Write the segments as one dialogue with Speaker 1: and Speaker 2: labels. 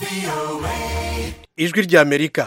Speaker 1: ijwi ry'amerika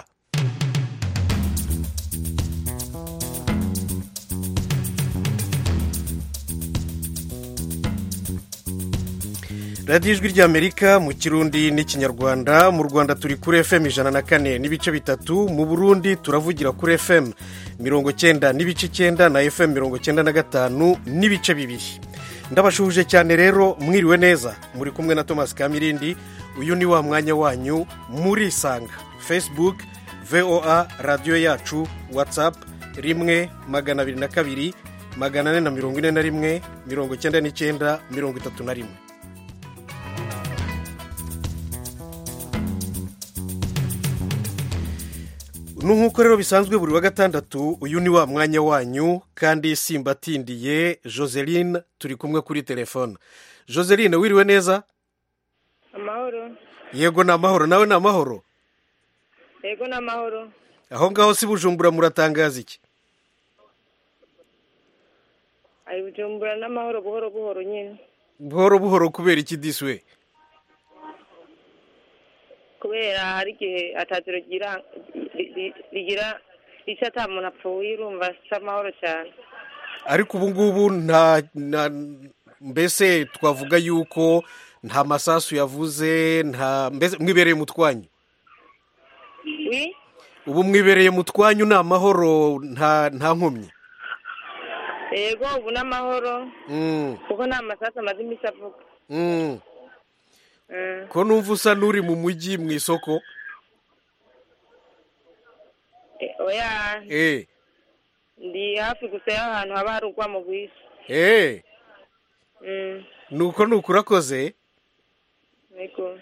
Speaker 1: radiyo ijwi ry'amerika mu kirundi n'ikinyarwanda mu rwanda turi kuri fm ijana na kane n'ibice bitatu mu burundi turavugira kuri fm mirongo cyenda n'ibice icyenda na fm mirongo cyenda na gatanu n'ibice bibiri ndabashuhuje cyane rero mwiriwe neza muri kumwe na thomas kamirindi uyu ni wa mwanya wanyu murisanga facebook voa radiyo yacu whatsapp rimwe magana abiri na kabiri magana ane na mirongo ine na rimwe mirongo icyenda n'icyenda mirongo itatu na rimwe nk'uko rero bisanzwe buri wa gatandatu uyu ni wa mwanya wanyu kandi simbatindiye joseline turi kumwe kuri telefone joseline wiriwe neza
Speaker 2: amahoro
Speaker 1: yego ni amahoro nawe ni amahoro
Speaker 2: yego ni amahoro
Speaker 1: aho ngaho si bujumbura muratangaza iki
Speaker 2: ari bujumbura n'amahoro buhoro buhoro nyine
Speaker 1: buhoro buhoro kubera iki diswe
Speaker 2: kubera hari igihe atatiro rigira rigira icyo ata muntu apfuye urumva si amahoro cyane
Speaker 1: ariko ubu ngubu nta mbese twavuga yuko nta masasu yavuze nta mbese mwibereye mu twanyu ubu mwibereye mu twanyu ni amahoro nta nta nkomyi
Speaker 2: yego ubu ni amahoro kuko nta masasu amaze iminsi avuga
Speaker 1: ko numva usa n'uri mu mujyi mu isoko
Speaker 2: oya
Speaker 1: eee
Speaker 2: ndi hafi gusa y'ahantu haba hari urwamo rwinshi
Speaker 1: eee nuko nuko urakoze
Speaker 2: yego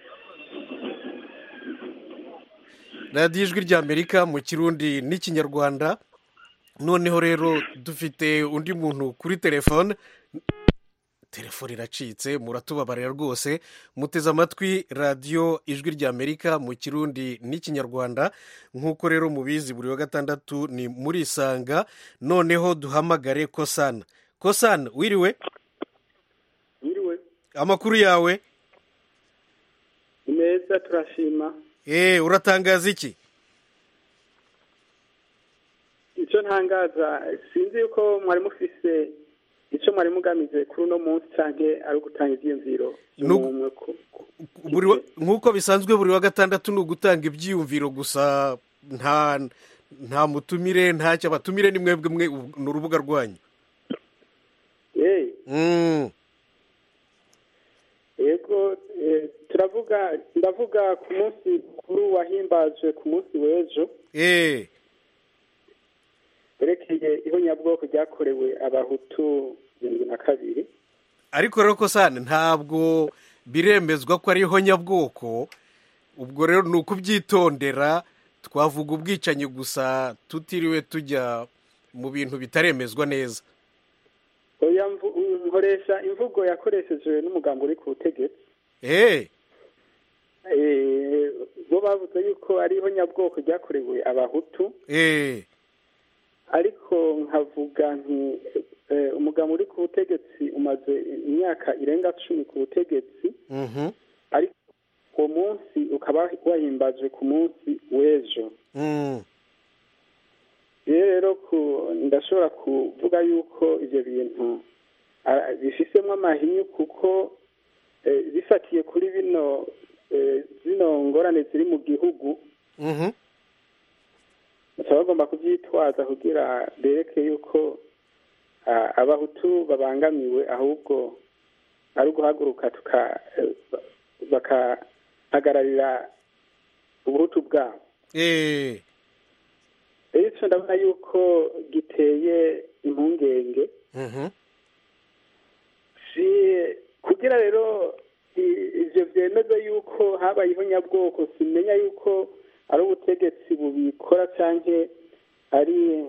Speaker 1: radiyo ijwi ry'amerika mu kirundi n'ikinyarwanda noneho rero dufite undi muntu kuri telefone telefone iracitse muratubabarira rwose muteze amatwi radiyo ijwi ry'amerika mu kirundi n'ikinyarwanda nk'uko rero mubizi buri wa gatandatu ni muri isanga noneho duhamagare kosana kosana wiriwe
Speaker 3: wiriwe
Speaker 1: amakuru yawe
Speaker 3: ni meza turashima
Speaker 1: eee uratangaza iki
Speaker 3: icyo ntangaza sinzi yuko mwari mufise icyo mwari mugamije kuri uno munsi cyangwa ari ugutanga ibyiyumviro
Speaker 1: nk'uko bisanzwe buri wa gatandatu ni ugutanga ibyiyumviro gusa nta nta mutumire ntacyo abatumire ni mwebwe mwe ni urubuga rwanyu
Speaker 3: yego turavuga ndavuga ku munsi mukuru wahimbajwe ku munsi w'ejo
Speaker 1: eee
Speaker 3: werekeye ihonyabwoko ryakorewe abahutu mirongo na kabiri
Speaker 1: ariko rero ko sane ntabwo biremezwa ko ari ihonyabwoko ubwo rero ni ukubyitondera twavuga ubwicanyi gusa tutiriwe tujya mu bintu bitaremezwa neza
Speaker 3: nkoresha imvugo yakoreshejwe n'umugambi uri ku butegetsi
Speaker 1: eee
Speaker 3: bo bavuze yuko ari ihonyabwoko ryakorewe abahutu
Speaker 1: eee
Speaker 3: ariko nkavuga nti umugabo uri ku butegetsi umaze imyaka irenga cumi ku butegetsi ariko uwo munsi ukaba wahimbajwe ku munsi w'ejo rero ndashobora kuvuga yuko ibyo bintu bifisemo amahinyu kuko bifatiye kuri bino zino ngorane ziri mu gihugu bakaba bagomba kubyitwaza kugira bereke yuko abahutu babangamiwe ahubwo ari uguhaguruka bakahagararira ubuhutu bwabo rero icyo ndabona yuko giteye impungenge kugira rero ibyo byemeze yuko habayeho nyabwoko simenya yuko ari ubutegetsi bubikora cyangwa ari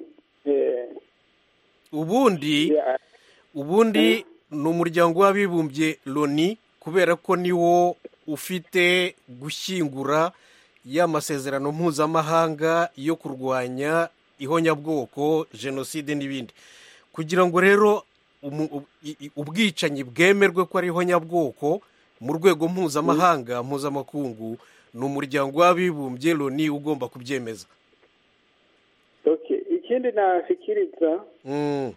Speaker 1: ubundi ubundi ni umuryango w'abibumbye loni kubera ko niwo ufite gushyingura ya masezerano mpuzamahanga yo kurwanya ihonyabwoko jenoside n'ibindi kugira ngo rero ubwicanyi bwemerwe ko ari ihonyabwoko mu rwego mpuzamahanga mpuzamakungu ni umuryango w'abibumbye loni ugomba kubyemeza
Speaker 3: okay ikindi nashikiriza
Speaker 1: Mm,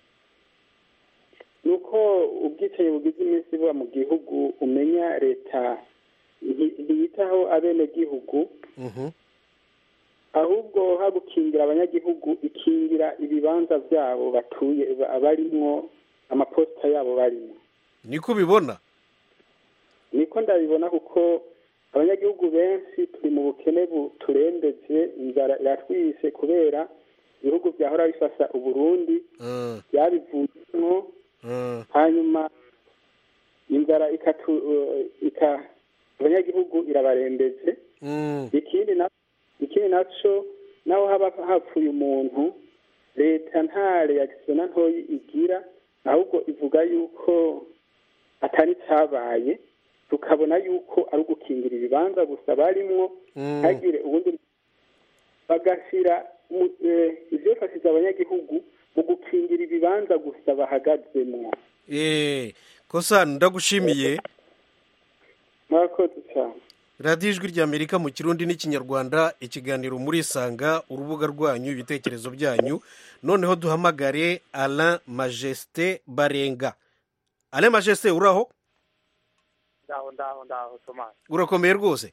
Speaker 3: ni uko ubwicanyi bugize iminsi buba mu gihugu umenya leta nti- ntiyitaho abenegihugu
Speaker 1: mhm.
Speaker 3: ahubwo ha gukingira abanyagihugu ikingira ibibanza byabo batuye ba- barimwo amaposita yabo barimo
Speaker 1: niko ubibona
Speaker 3: niko ndabibona kuko abanyagihugu benshi turi mu bukene buturembeje inzara iratwishe kubera ibihugu byahora bifasha uburundi
Speaker 1: Mm,
Speaker 3: byabivuyemo
Speaker 1: mm,
Speaker 3: hanyuma inzara ikatu eh, ika abanyagihugu irabarembeje
Speaker 1: mm,
Speaker 3: ikindi na ikindi naco naho haba hapfuye umuntu leta nta reaction na ntoyi igira ahubwo ivuga yuko atari cyabaye tukabona yuko ari ugukingira ibibanza gusa barimwo
Speaker 1: mm.
Speaker 3: ntagire ubundi bagashyira mu- eh, ivyofashiza abanyagihugu mu gukingira ibibanza gusa bahagazemwo
Speaker 1: Eh, kosa ndagushimiye
Speaker 3: murakoze cyane
Speaker 1: radiyo ijwi ry'amerika mu kirundi n'ikinyarwanda ikiganiro muri isanga urubuga rwanyu ibitekerezo byanyu noneho duhamagare alain majesite barenga alain majesite uraho
Speaker 4: ndaho ndaho ndaho tomasi
Speaker 1: urakomeye rwose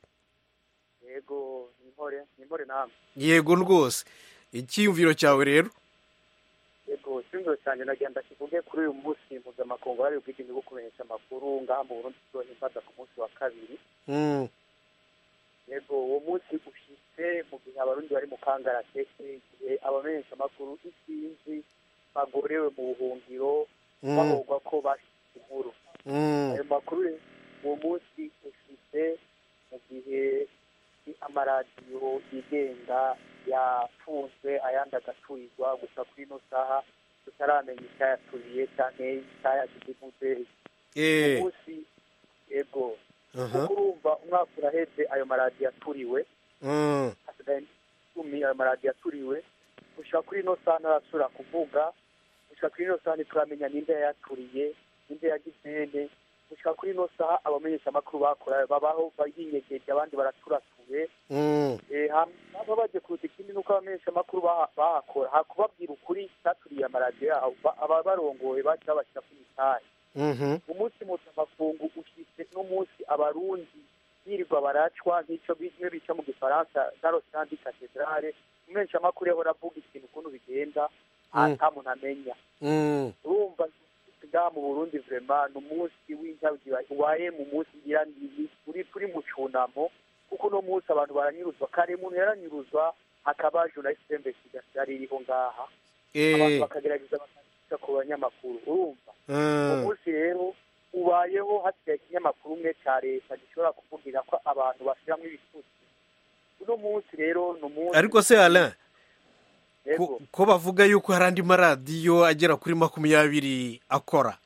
Speaker 4: yego nimpore nimpore namwe
Speaker 1: yego rwose icyiyumviro cyawe rero
Speaker 4: yego icyumviro cyanjye nagenda kivuge kuri uyu munsi mpuzamakungu wari ubwigenge bwo kumenyesha amakuru ngaha mu burundi tuzohimbaza ku munsi wa kabiri
Speaker 1: Mm,
Speaker 4: yego uwo munsi ushitse mu gihe abarundi bari mu kangaratete igihe abamenyesha amakuru isinzi bagorewe mu buhungiro
Speaker 1: mm,
Speaker 4: bahogwa ko bashize inkuru
Speaker 1: mm,
Speaker 4: ayo makuru rero uwo munsi ushitse mu gihe amaradiyo yigenga yafunzwe ayandi agaturirwa gusa kuri ino saha tutaramenya icyayaturiye cyane icyayashyize imuderi
Speaker 1: eh,
Speaker 4: umunsi yego
Speaker 1: aha,
Speaker 4: kuko urumva umwaka uraheze ayo maradiyo aturiwe
Speaker 1: mm,
Speaker 4: hasigaye icumi ayo maradiyo aturiwe gushika kuri ino saha ntarasubira kuvuga gushika kuri ino saha ntituramenya ninde yayaturiye ninde yagizene gushika kuri ino saha abamenyeshamakuru bakora babaho bayinyegeje abandi baraturatuye
Speaker 1: mm,
Speaker 4: Eh, hama baje kuruta ikindi nuko abamenyeshamakuru baha- bahakora hakubabwira ukuri cyaturiye amaradiyo yabo ba- aba barongoye baca babashyira ku mitari
Speaker 1: mhm,
Speaker 4: umunsi mpuzamakungu ushyitse n'umunsi abarundi birirwa baracwa nk'icyo bimwe bica mu gifaransa darosandi katedrale umumenyeshamakuru yahora avuga ikintu ukuntu bigenda
Speaker 1: Mm.
Speaker 4: ata muntu amenya
Speaker 1: mm,
Speaker 4: urumva ngaha mu burundi vrema ni umunsi w'intabyi ubaye mu munsi ngira ni- turi turi mu cunamo kuko uno munsi abantu baranyuruzwa kare umuntu yaranyuruzwa hakaba journaliste investigation yari iriho ngaha abantu
Speaker 1: eh,
Speaker 4: bakagerageza bakandika ku banyamakuru urumva
Speaker 1: mm.
Speaker 4: umunsi rero ubayeho hasigaye ikinyamakuru umwe cya leta gishobora kuvugira ko abantu bashyiramo ibitutsi uno munsi rero ni umunsi
Speaker 1: ariko se alain
Speaker 4: Yego.
Speaker 1: ko- ko bavuga yuko hari andi maradiyo agera kuri makumyabiri akora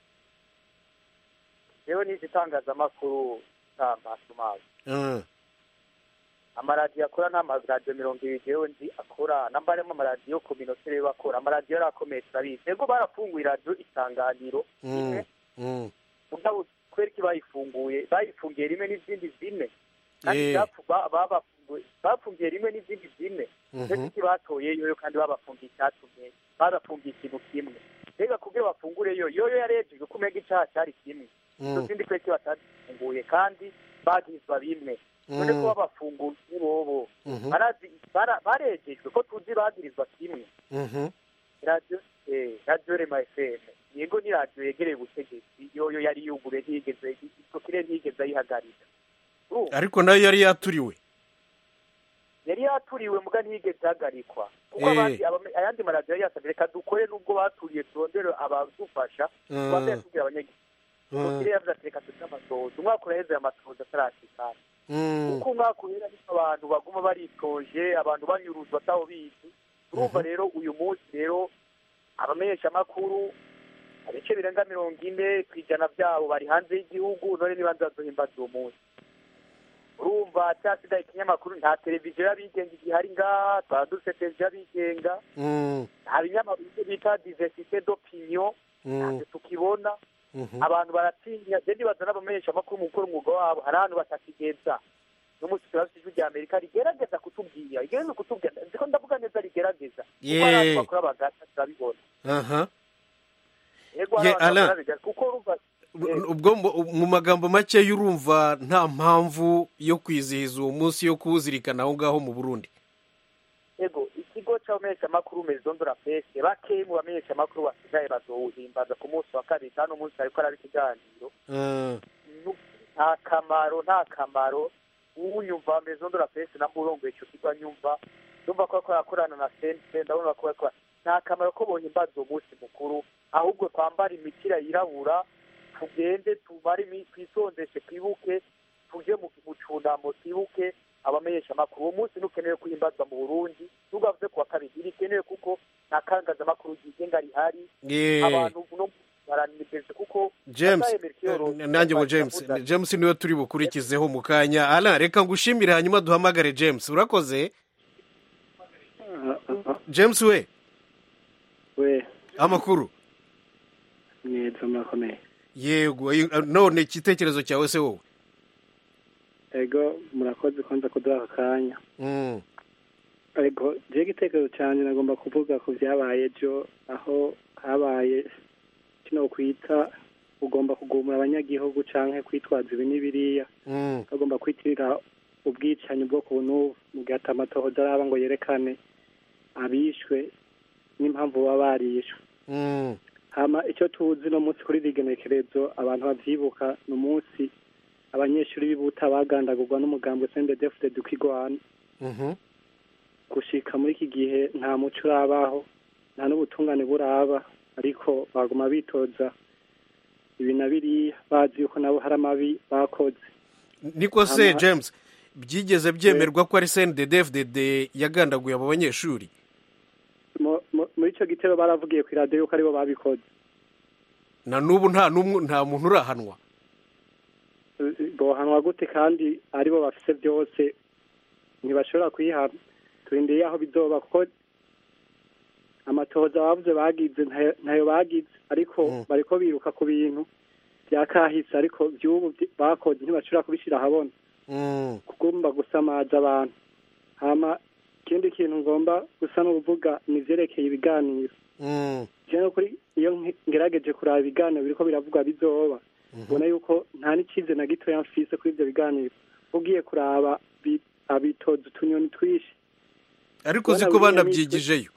Speaker 4: rero n'izi itangazamakuru ntamasomazi
Speaker 1: Mm,
Speaker 4: amaradiyo akora nta maradiyo mirongo ibiri yewe nzi akora namba arimo amaradiyo kominote rero akora amaradiyo yari akomeye turabizi yego barafunguye radiyo isanganiro
Speaker 1: mm,
Speaker 4: imwe
Speaker 1: mm,
Speaker 4: mugabo kubera iki bayifunguye bayifungiye rimwe n'izindi zine kandi
Speaker 1: Eh.
Speaker 4: bapfu- ba- babafunguye bafungiye rimwe n'izindi zine
Speaker 1: mhm,
Speaker 4: ndetse iki batoyeyo kandi babafungiye icyatumye babafungiye ikintu kimwe mbega kubyo bafungure yo yoyo yarejejwe ko umenya icyaha cyari kimwe izo
Speaker 1: mm,
Speaker 4: zindi kweki batazifunguye kandi bagizwa bimwe none ko
Speaker 1: mm,
Speaker 4: babafunguye bobo
Speaker 1: mhm,
Speaker 4: barazi bara- barejejwe ko tuzi bagirizwa kimwe
Speaker 1: mhm,
Speaker 4: radiyo eh, radiyo rema fm yego ni radiyo yegereye ubutegetsi yoyo yari yugure ntiyigeze isokire ntiyigeze ayihagarika Urumva?
Speaker 1: ariko nayo yari yaturiwe
Speaker 4: yari yaturiwe muga ntiyigeze ihagarikwa kuko
Speaker 1: Eh.
Speaker 4: abandi abame- ayandi maradiyo yari yasabye reka dukore nubwo baturiye turondere abadufasha
Speaker 1: Mm,
Speaker 4: twambaye tubwira abanyagihugu
Speaker 1: mm,
Speaker 4: sokire yavuze ati reka tujye amatohoza umwaka uraheze aya matohoza atarashikana
Speaker 1: mm,
Speaker 4: kuko umwaka uhera ariko abantu baguma baritoje abantu banyuruzwa ataho bizi urumva
Speaker 1: Mhm.
Speaker 4: rero uyu munsi rero abamenyeshamakuru ibice birenga mirongo ine ku ijana byabo bari hanze y'igihugu none niba nzazohimbaza uwo munsi urumva cyasigaye ikinyamakuru nta televiziyo y'abigenga igihari ngaha twaba dufite televiziyo y'abigenga
Speaker 1: mm,
Speaker 4: nta binyamakuru ibyo bita diversite d'opinion
Speaker 1: mm,
Speaker 4: ntabwo tukibona
Speaker 1: mhm,
Speaker 4: abantu baratinya je ndibaza n'abamenyeshamakuru mu gukora umwuga wabo hari ahantu batakigeza n'umunsi turafite ijwi rya amerika rigerageza kutubwira rigerageza kutubwira ndiko ndavuga neza rigerageza kuko
Speaker 1: Ye.
Speaker 4: hari abantu bakora bagata turabibona
Speaker 1: aha
Speaker 4: yego hari
Speaker 1: Ye,
Speaker 4: abantu
Speaker 1: Alain.
Speaker 4: bakora bagata kuko urumva
Speaker 1: ubwo mu- mu magambo make urumva nta mpamvu yo kwizihiza uwo munsi yo kuwuzirikana aho ngaho mu burundi
Speaker 4: yego ikigo c'abamenyeshamakuru maison de la presse bake mu bamenyeshamakuru basigaye bazowuhimbaza ku munsi wa kabiri kandi umunsi ariko araba ikiganiro
Speaker 1: Ah,
Speaker 4: Nu- nta kamaro nta kamaro uwunyumva maison de la presse namba urongoye ico kigo anyumva ndumva ko ariko arakorana na sense ndabona ko ariko nta kamaro ko bohimbaza uwo munsi mukuru ahubwo twambara imipira yirabura tugende tumare imi- twisondeshe twibuke tuje mu mu cunamo twibuke abamenyeshamakuru uwo munsi ntukenewe kuhimbazwa mu burundi nubwo bavuze ku wa kabiri ntibikenewe kuko nta kangazamakuru ryigenga rihari
Speaker 1: ye
Speaker 4: abantu no baranimeze kuko
Speaker 1: james
Speaker 4: Bataye Melchior,
Speaker 1: eh, nanjye ngo james
Speaker 4: yavuze-
Speaker 1: james niwe turi bukurikizeho mu kanya ala reka ngushimire hanyuma duhamagare james urakoze james we
Speaker 5: we
Speaker 1: amakuru
Speaker 5: mwiza murakomeye
Speaker 1: yego eh, none igitekerezo cyawe se wowe
Speaker 5: ego murakoze kwanza kuduha aka kanya
Speaker 1: Mm,
Speaker 5: ego je igitekerezo cyanjye nagomba kuvuga ku byabaye ejo aho habaye kino kwita ugomba kugumura abanyagihugu canke kwitwaza ibi n'ibiriya
Speaker 1: mm,
Speaker 5: bagomba kwitirira ubwicanyi bwo ku n'ubu mu gihe ata amatohoza araba ngo yerekane abishwe n'impamvu baba barishwe
Speaker 1: mm,
Speaker 5: hama icyo tuzi no munsi kuri rigenekerezo abantu bavyibuka ni umunsi abanyeshuri b'ibuta bagandagurwa n'umugambi sendedefute dukigwana
Speaker 1: mhm,
Speaker 5: gushika muri iki gihe nta muco urabaho nta n'ubutungane buraba ariko baguma bitoza ibi na biriya bazi yuko nabo hari amabi bakoze
Speaker 1: niko se
Speaker 5: Ama-
Speaker 1: james byigeze byemerwa ko ari cndddfdd yagandaguye abo banyeshuri
Speaker 5: Mu- mu- muri ico gitero baravugiye ku iradiyo yuko aribo babikoze
Speaker 1: na n'ubu nta n'umwe nta muntu urahanwa
Speaker 5: bohanwa gute kandi aribo bafise byose ntibashobora kwihana turindiriye aho bizoba kuko amatohoza bavuze bagize ntayo- ntayo bagize ariko
Speaker 1: Mm.
Speaker 5: bariko biruka ku bintu bya kahise ariko by'ubu byi- bakoze ntibashobora kubishyira ahabona
Speaker 1: Mm,
Speaker 5: kugomba gusamaza abantu hama ikindi kintu ngomba gusa n'ubuvuga ni ivyerekeye ibiganiro
Speaker 1: mm,
Speaker 5: je no kuri iyo nki- ngerageje kuraba ibiganiro biriko biravugwa bizoba ubona yuko nta n'ikize na gitoya mfise kuri ivyo biganiro ugiye kuraba bi- abitoza utunyoni twinshi
Speaker 1: ariko uzi
Speaker 5: Bwana
Speaker 1: ko
Speaker 5: William
Speaker 1: banabyigijeyo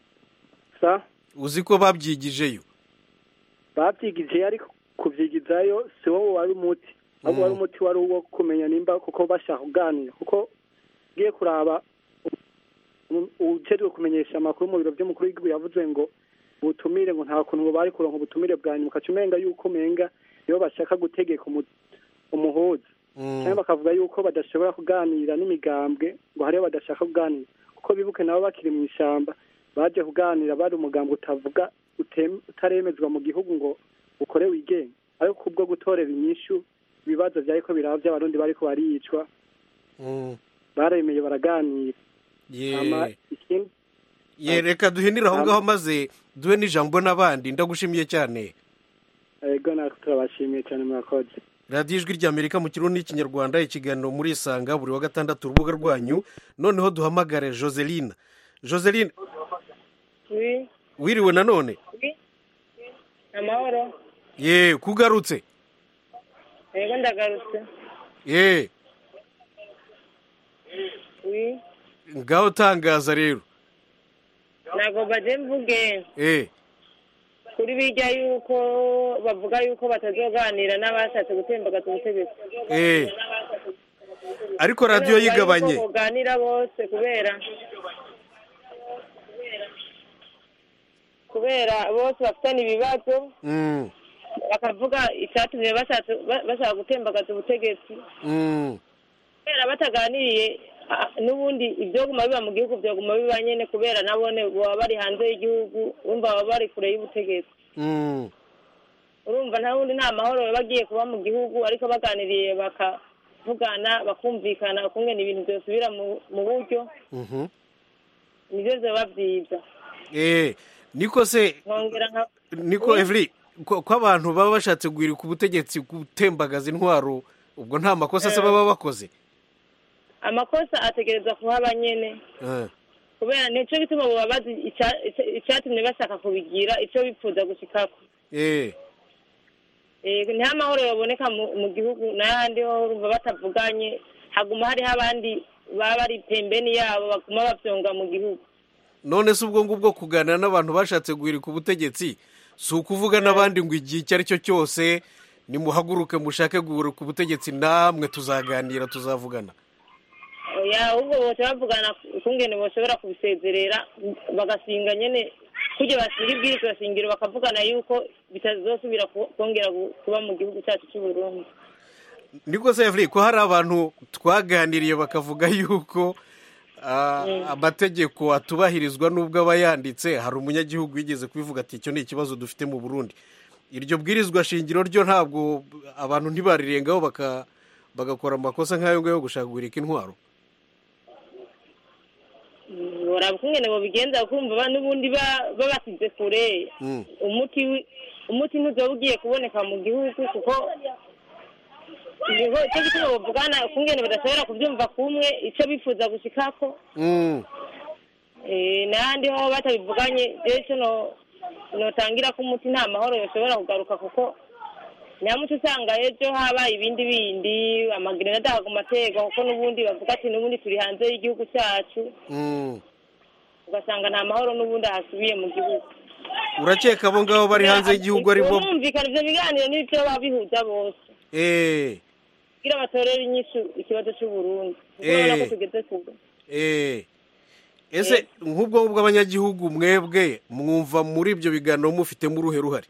Speaker 5: sa
Speaker 1: uzi ko babyigijeyo
Speaker 5: bavyigije ariko kuvyigizayo si wowe wari umuti ahubwo
Speaker 1: Mm.
Speaker 5: wari umuti wari uwo kumenya nimba kuko bashaka kuganira kuko ugiye kuraba u- ujejwe kumenyesha amakuru mu biro vy'umukuru w'igihugu yavuze ngo ubutumire ngo nta kuntu ngo bari kuronka ubutumire bwa nyuma ukaca umenga yuko umenga nibo bashaka gutegeka umu- umuhuza
Speaker 1: Mm,
Speaker 5: cyangwa bakavuga yuko badashobora kuganira n'imigambwe ngo hariyo badashaka kuganira kuko bibuke nabo bakiri mu ishyamba baje kuganira bari umugambwe utavuga utem- utaremezwa mu gihugu ngo ukore wigenga ariko kubwo gutorera inyishu ibibazo vyariko biraba vy'abarundi bariko baricwa
Speaker 1: mm,
Speaker 5: baremeye baraganira hama
Speaker 1: ye
Speaker 5: ikindi
Speaker 1: ye reka duhinire aho
Speaker 5: Am-
Speaker 1: ngaho maze duhe n'ijambo n'abandi ndagushimiye cyane
Speaker 5: ego natwe turabashimiye cyane murakoze
Speaker 1: radiyo ijwi ry'amerika mu kirundi n'ikinyarwanda ikiganiro muri isanga buri wa gatandatu urubuga rwanyu noneho duhamagare joseline joseline
Speaker 2: wi
Speaker 1: wiriwe nanone
Speaker 2: wi amahoro
Speaker 1: ye kugarutse
Speaker 2: yego ndagarutse
Speaker 1: ye
Speaker 2: wi
Speaker 1: ngaho tangaza rero
Speaker 2: ntabwo baje mvuge
Speaker 1: eh
Speaker 2: kuri bijya yuko bavuga yuko batazoganira n'abashatse gutembagaza ubutegetsi
Speaker 1: eh ariko radiyo
Speaker 2: Bavuga
Speaker 1: yigabanye
Speaker 2: yuko boganira bose kubera kubera bose bafitanye ibibazo
Speaker 1: Mm,
Speaker 2: bakavuga icyatumye bashatse ba- bashaka gutembagaza ubutegetsi
Speaker 1: mm,
Speaker 2: kubera bataganiriye ah, n'ubundi ibyoguma biba mu gihugu byoguma biba nyene kubera nabone baba bari hanze y'igihugu urumva baba bari kure y'ubutegetsi
Speaker 1: mm,
Speaker 2: urumva nta wundi nta mahoro baba bagiye kuba mu gihugu ariko baganiriye bakavugana bakumvikana ukungene ibintu byosubira mu mu buryo
Speaker 1: mhm.
Speaker 2: nivyo vyoba vyiza
Speaker 1: eh niko se
Speaker 2: nkongera nka
Speaker 1: niko evri ko ko abantu baba bashatse guhirika ubutegetsi gutembagaza intwaro ubwo nta makosa se baba bakoze
Speaker 2: amakosa ategerezwa kuhaba nyene
Speaker 1: Eh,
Speaker 2: kubera nico gituma boba bazi ica- ica- icatumye bashaka kubigira ico bipfuza gushikako
Speaker 1: eh,
Speaker 2: Eh, niho amahoro yaboneka mu- mu gihugu n'ahandi ho urumva batavuganye haguma hariho abandi baba bari pembeni yabo baguma bavyonga mu gihugu
Speaker 1: none se ubwo ngubwo kuganira n'abantu bashatse guhirika ubutegetsi si ukuvuga n'abandi ngo igihe icyo ari cyo cyose nimuhaguruke mushake guhirika ubutegetsi namwe tuzaganira tuzavugana
Speaker 2: oya ahubwo bose bavugana ukungene boshobora kubisezerera bagasinga nyene kurya basinga ibwirizwa shingiro bakavugana yuko bitazosubira ku- kongera gu- kuba mu gihugu cyacu cy'u Burundi
Speaker 1: niko se Evry, ko hari abantu twaganiriye bakavuga yuko ah, amategeko atubahirizwa n'ubwo aba yanditse hari umunyagihugu wigeze kubivuga ati icyo ni ikibazo dufite mu burundi iryo bwirizwa shingiro ryo ntabwo abantu ntibarirengaho baka bagakora amakosa nk'ayo ngayo yo gushaka guhirika intwaro
Speaker 2: boraba ukungene bobigenza kumva ba- n'ubundi ba- babasize kure
Speaker 1: Mm.
Speaker 2: umuti wi- umuti ntuzoba ugiye kuboneka mu gihugu kuko niho icyo gituma bavugana ukungene badashobora kubyumva kumwe icyo bifuza gushikako
Speaker 1: Mm.
Speaker 2: Eh, n'ahandi ho batabivuganye rero no notangira ko umuti nta mahoro yoshobora kugaruka kuko nyamuco usanga ejo habaye ibindi bindi amagerenade akaguma aterwa kuko n'ubundi bavuga ati n'ubundi turi hanze y'igihugu cyacu
Speaker 1: Mm.
Speaker 2: ugasanga nta mahoro n'ubundi ahasubiye mu gihugu
Speaker 1: urakeka abo ngabo bari hanze y'igihugu ari bo
Speaker 2: bumvikana ivyo biganiro n'ivyo baba bihuza bose
Speaker 1: Eh,
Speaker 2: kugira batorere inyishu ikibazo c'uburundi kuko
Speaker 1: Eh.
Speaker 2: urabona ko tugeze kure
Speaker 1: eh. ese nk'ubwo ngubwo abanyagihugu mwebwe mwumva muri ibyo biganiro mufitemo uruhe ruhare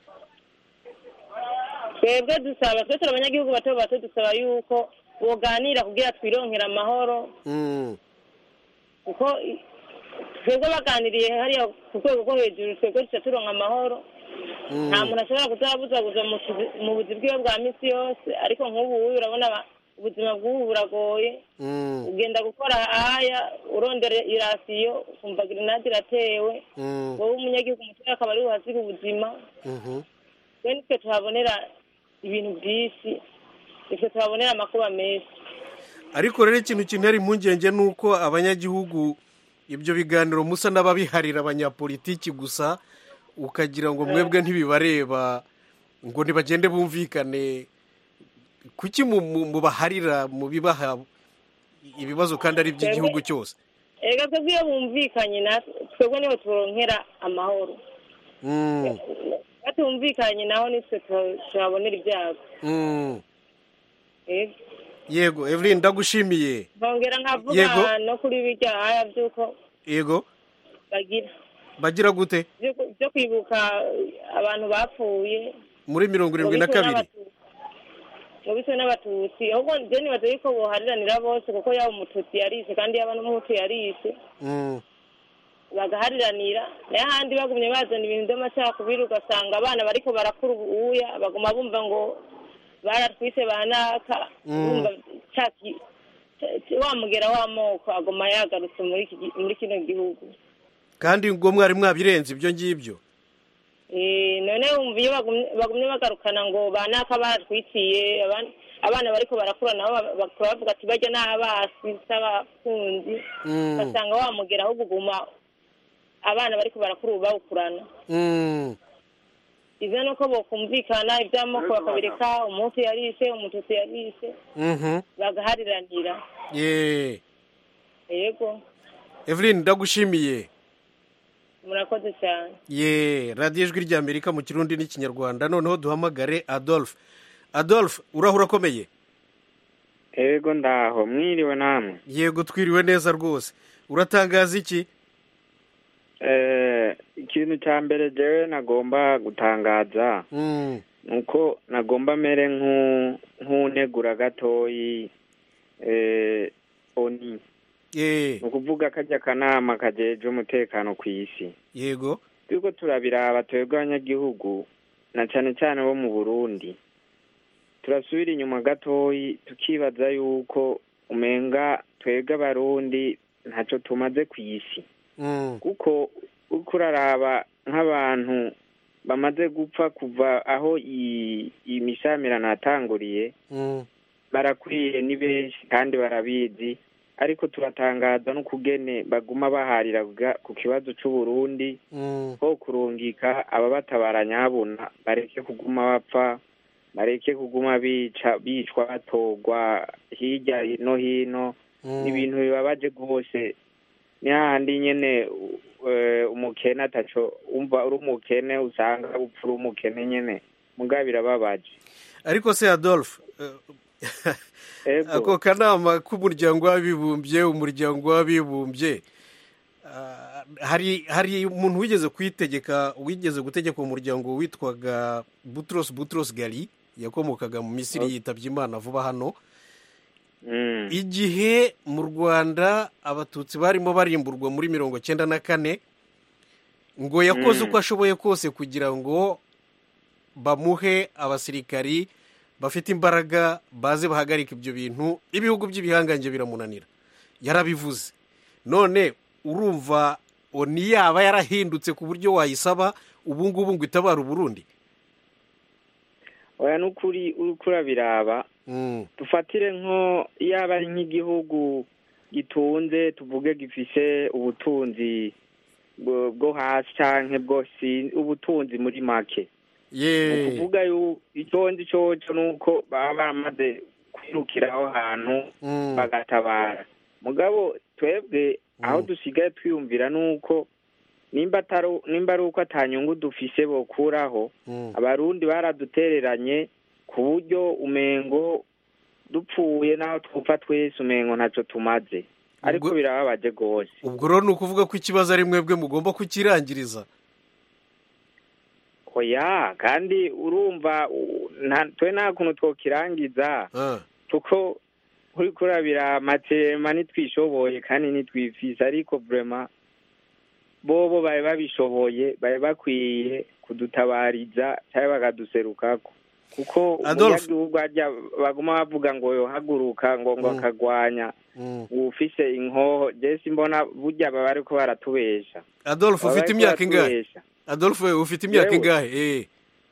Speaker 2: twebwe dusaba twe turi abanyagihugu bato bato dusaba yuko boganira kugira twironkere amahoro
Speaker 1: Mm.
Speaker 2: kuko i- twebwe baganiriye hariya ku rwego rwo hejuru twebwe duca turonka amahoro
Speaker 1: Mm.
Speaker 2: nta muntu ashobora kuzabuzabuza mu tuzi- mu buzi bwiwe bwa misi yose ariko nk'ubu urabona aba- ubuzima bw'ubu buragoye
Speaker 1: Mm.
Speaker 2: ugenda gukora aya urondera irasiyo ukumva grenade iratewe
Speaker 1: Mm.
Speaker 2: wowe umunyagihugu mutoya akaba ari uhasiga ubuzima
Speaker 1: Mhm.
Speaker 2: we nitwe tuhabonera ibintu byinshi nitwe tuhabonera amakuba menshi
Speaker 1: ariko rero ikintu kintera impungenge ni uko abanyagihugu ibyo biganiro musa n'ababiharira abanyapolitiki gusa ukagira ngo mwebwe ntibibareba ngo ntibagende bumvikane kuki mu- mu- mubaharira mubibaha ibibazo kandi ari iby'igihugu cyose
Speaker 2: ega twebwe iyo bumvikanye natwe twebwe niho turonkera amahoro
Speaker 1: Mm.
Speaker 2: batumvikanye naho nitwe tu- tuhabonera ibyago
Speaker 1: Mm.
Speaker 2: Ego.
Speaker 1: yego evelyn ndagushimiye
Speaker 2: nkongera nkavuga
Speaker 1: Yego.
Speaker 2: no kuri birya aya by'uko
Speaker 1: yego
Speaker 2: bagira
Speaker 1: bagira gute
Speaker 2: byo- byo kwibuka abantu bapfuye
Speaker 1: muri mirongo irindwi na kabiri
Speaker 2: ngo bitewe n'abatutsi ahubwo njye nibaza yuko bohariranira bose kuko yaba umututsi yarishe kandi yaba n'umuhutu yarishe
Speaker 1: Mm.
Speaker 2: bagahariranira nayo ahandi bagumye bazana ibintu by'amacakubiri ugasanga abana bariko barakura ubuya baguma bumva ngo baratwise banaka
Speaker 1: Mm.
Speaker 2: bumva caki wa mugera w'amoko aguma yagarutse muri iki gi- muri kino gihugu
Speaker 1: kandi ngo mwari mwabirenze ibyo ngibyo
Speaker 2: Eh, none wumva iyo bagumye bagumye bagarukana ngo banaka baratwiciye aban- abana bariko barakura nabo ba- bakaba bavuga ati barya n'abasi s'abakunzi
Speaker 1: Mm.
Speaker 2: ugasanga wamugera ahubwo uguma abana bariko barakura ubu bawukurana
Speaker 1: Mm.
Speaker 2: ivyo nuko bokumvikana ivy'amoko bakabireka umuhutu yarishe umututsi yarishe
Speaker 1: Mhm.
Speaker 2: bagahariranira
Speaker 1: ye
Speaker 2: yego
Speaker 1: evelyn ndagushimiye
Speaker 2: murakoze cyane
Speaker 1: ye radiyo ijwi ry'amerika mu kirundi n'ikinyarwanda noneho duhamagare adolphe adolphe urahura akomeye
Speaker 6: ego ndaho mwiriwe namwe
Speaker 1: yego twiriwe neza rwose uratangaza iki
Speaker 6: Eh, ikintu cya mbere jewe nagomba gutangaza
Speaker 1: Mm.
Speaker 6: nuko nagomba mere nk'u- nk'unegura gatoyi eh, oni
Speaker 1: ye
Speaker 6: ni ukuvuga kajya akanama kajeje umutekano ku isi
Speaker 1: yego
Speaker 6: turiko turabiraba twebwe abanyagihugu na cane cane bo mu burundi turasubira inyuma gatoyi tukibaza yuko umenga twebwe abarundi ntaco tumaze ku isi
Speaker 1: Mm.
Speaker 6: kuko uriko uraraba nk'abantu bamaze gupfa kuva aho i- imishamirano yatanguriye
Speaker 1: Mm.
Speaker 6: barakwiye ni benshi kandi barabizi ariko turatangaza n'ukugene baguma baharira ga- ku kibazo c'uburundi
Speaker 1: Mm.
Speaker 6: ko kurungika ababatabara nyabuna bareke kuguma bapfa bareke kuguma bica bicwa batorwa hirya no hino
Speaker 1: Mm.
Speaker 6: ni ibintu bibabaje rwose ni hahandi nyene u- eh, umukene ataco umva uri umukene usanga upfa uri umukene nyene mugabo birababaje
Speaker 1: ariko se adolphe eh,
Speaker 6: ego
Speaker 1: ako kanama k'umuryango w'abibumbye umuryango w'abibumbye ah, hari hari umuntu wigeze kuyitegeka wigeze gutegeka umuryango witwaga butros butros gali yakomokaga mu misiri
Speaker 6: Okay.
Speaker 1: yitabye imana vuba hano
Speaker 6: Mm.
Speaker 1: igihe mu rwanda abatutsi barimo barimburwa muri mirongo cyenda na kane ngo yakoze
Speaker 6: Mm.
Speaker 1: uko ashoboye kose kugira ngo bamuhe abasirikari bafite imbaraga baze bahagarika ibyo bintu ibihugu by'ibihangange biramunanira yarabivuze none urumva oni yaba yarahindutse ku buryo wayisaba ubu ngubu ngo itabara uburundi
Speaker 6: oya n'ukuri uriko urabiraba
Speaker 1: Mm,
Speaker 6: dufatire nko yaba ari nk'igihugu gitunze tuvuge gifise ubutunzi bwo bwo hasi canke bwo si ubutunzi muri make ni
Speaker 1: ye
Speaker 6: ukuvuga yu icyo nzi coco ni uko baba baramaze kwirukira aho hantu
Speaker 1: Mm,
Speaker 6: bagatabara mugabo twebwe aho
Speaker 1: Mm.
Speaker 6: dusigaye twiyumvira ni uko nimba atari nimba ari uko atanyungu dufise bokuraho
Speaker 1: mm.
Speaker 6: abarundi baradutereranye ku buryo umengo dupfuye n'aho twupfa twese umengo ntacyo tumaze ariko
Speaker 1: Ubwo-
Speaker 6: birababaje rwose
Speaker 1: ubwo rero ni ukuvuga ko ikibazo ari mwebwe mugomba kukirangiriza
Speaker 6: oya kandi urumva u- nta- twe nta kuntu twokirangiza
Speaker 1: Ah,
Speaker 6: kuko uri kurabira matema nitwishoboye kandi nitwifise ariko vrema bobo bari babishoboye bari bakwiye kudutabariza cyangwa bakaduserukako kuko
Speaker 1: Adolphe.
Speaker 6: umunyagihugu harya baguma bavuga ngo yohaguruka ngo ngo
Speaker 1: Mm.
Speaker 6: akagwanya
Speaker 1: mm.
Speaker 6: ufise inkoho jesi mbona burya baba bariko baratubesha
Speaker 1: adolphe
Speaker 6: Baba
Speaker 1: ufite
Speaker 6: bariko
Speaker 1: imyaka ingahe
Speaker 6: baratubesha.
Speaker 1: adolphe ufite imyaka
Speaker 6: Yewe.
Speaker 1: ingahe eh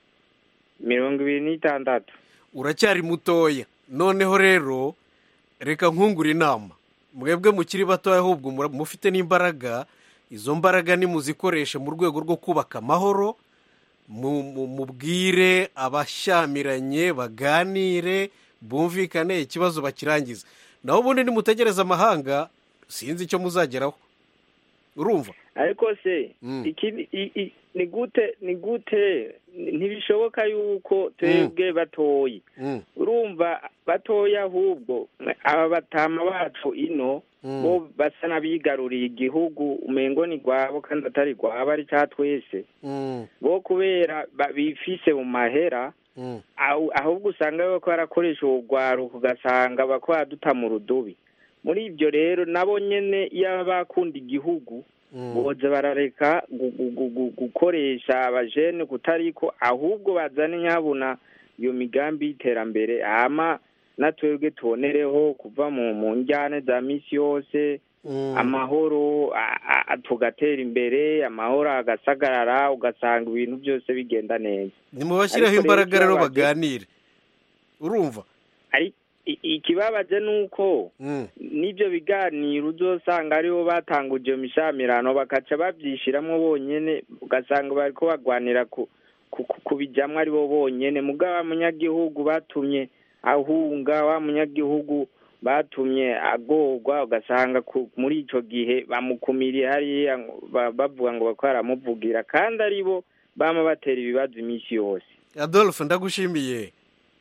Speaker 6: mirongo ibiri n'itandatu
Speaker 1: uracyari mutoya noneho rero reka nkungure inama mwebwe mukiri batoya ahubwo mura- mufite n'imbaraga izo mbaraga nimuzikoreshe mu rwego rwo kubaka amahoro mu- mu- mubwire abashyamiranye baganire bumvikane ikibazo bakirangiza naho ubundi nimutegereza amahanga sinzi icyo muzageraho urumva
Speaker 6: ariko se
Speaker 1: Mm.
Speaker 6: ikindi i- i- ni gute ni gute ntibishoboka yuko twebwe batoyi
Speaker 1: Mm,
Speaker 6: urumva batoya ahubwo aba batama bacu ino
Speaker 1: mm,
Speaker 6: bo basa n'abigaruriye igihugu umengo ni rwabo kandi atari rwabo ari cya twese
Speaker 1: mm,
Speaker 6: bo kubera ba- bifise mu mahera
Speaker 1: mm.
Speaker 6: ahu- ahubwo usanga bariko barakoresha urugwaruka ugasanga bako baraduta mu rudubi muri ibyo rero nabo nyene iyo bakunda igihugu
Speaker 1: Mm.
Speaker 6: boza barareka gu- gu- gu- gu- gukoresha abajene kutariko ahubwo bazane nyabuna iyo migambi y'iterambere hama natwebwe tubonereho kuva mu mu njyane za misi yose
Speaker 1: Mm.
Speaker 6: amahoro a- a- a- tugatera imbere amahoro agasagarara ugasanga ibintu byose bigenda neza
Speaker 1: nimubashyireho
Speaker 6: Ariko rero
Speaker 1: imbaraga rero
Speaker 6: ikibabaje-
Speaker 1: baganire urumva
Speaker 6: ari i- ikibabaje ni uko
Speaker 1: Mm.
Speaker 6: n'ibyo biganiro uzosanga aribo batanguje iyo mishamirano bakaca babyishiramwo bonyene ugasanga bariko bagwanira ku ku- ku- kubijamwo aribo bonyene mugabo wa munyagihugu batumye ahunga wa munyagihugu batumye agorwa ugasanga ku- muri ico gihe bamukumiriye hariya ngo- ba- bavuga ngo bako baramuvugira kandi aribo bama batera ibibazo iminsi yose
Speaker 1: adolphe ndagushimiye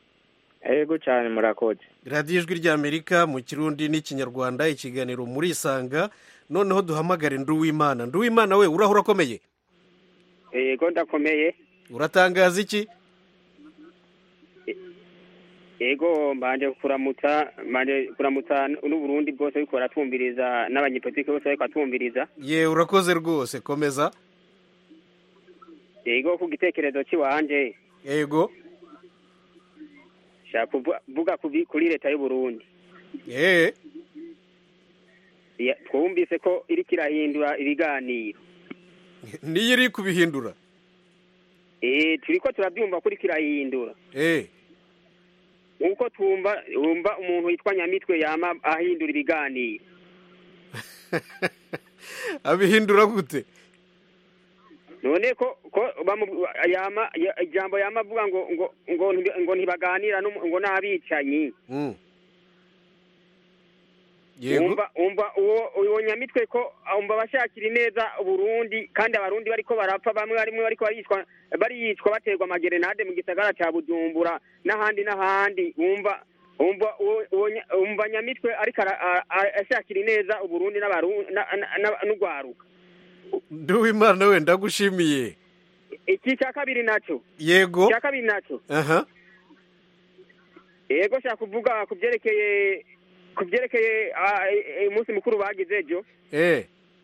Speaker 6: ego cane murakoze
Speaker 1: radiyo ijwi ry'amerika mu kirundi n'ikinyarwanda ikiganiro muri isanga noneho duhamagare nduwimana nduwimana we urahura akomeye
Speaker 7: yego ndakomeye
Speaker 1: uratangaza iki
Speaker 7: yego mbanje kuramutsa mbanje kuramutsa n'uburundi bwose ariko baratwumviriza n'abanyepolitike bose ariko baratwumviriza
Speaker 1: ye urakoze rwose komeza
Speaker 7: yego ku gitekerezo cy'iwanje
Speaker 1: yego
Speaker 7: shaka kuvuga kuvi- kuri leta y'uburundi
Speaker 1: ye
Speaker 7: Ya- twumvise ko iriko irahindura ibiganiro
Speaker 1: niyo iri kubihindura
Speaker 7: eh turiko turabyumva ko iriko irahindura
Speaker 1: eh
Speaker 7: nk'uko twumva wumva umuntu witwa nyamitwe yama ahindura ibiganiro
Speaker 1: abihindura gute
Speaker 7: none ko ko bamu- yama ya- ijambo yama avuga ngo ngo ngo nti- ngo ntibaganira n'umu- ngo n'abicanyi
Speaker 1: Mm. yego
Speaker 7: umva umva uwo uwo nyamitwe ko umva bashakira ineza uburundi kandi abarundi bariko barapfa bamwe barimwe bariko baricwa bariyicwa baterwa amagerenade mu gisagara ca bujumbura n'ahandi n'ahandi umva umva uwo- uwo nya- umva nyamitwe ariko ara- a- a- ashakira ineza uburundi n'abarundi na- na- na- n'urwaruka
Speaker 1: nduwimana we ndagushimiye
Speaker 7: iki cya kabiri naco
Speaker 1: yego
Speaker 7: cya kabiri naco
Speaker 1: aha
Speaker 7: yego nshaka kuvuga ku byerekeye ku byerekeye ah, eh, eh, umunsi mukuru bagize ejo
Speaker 1: eh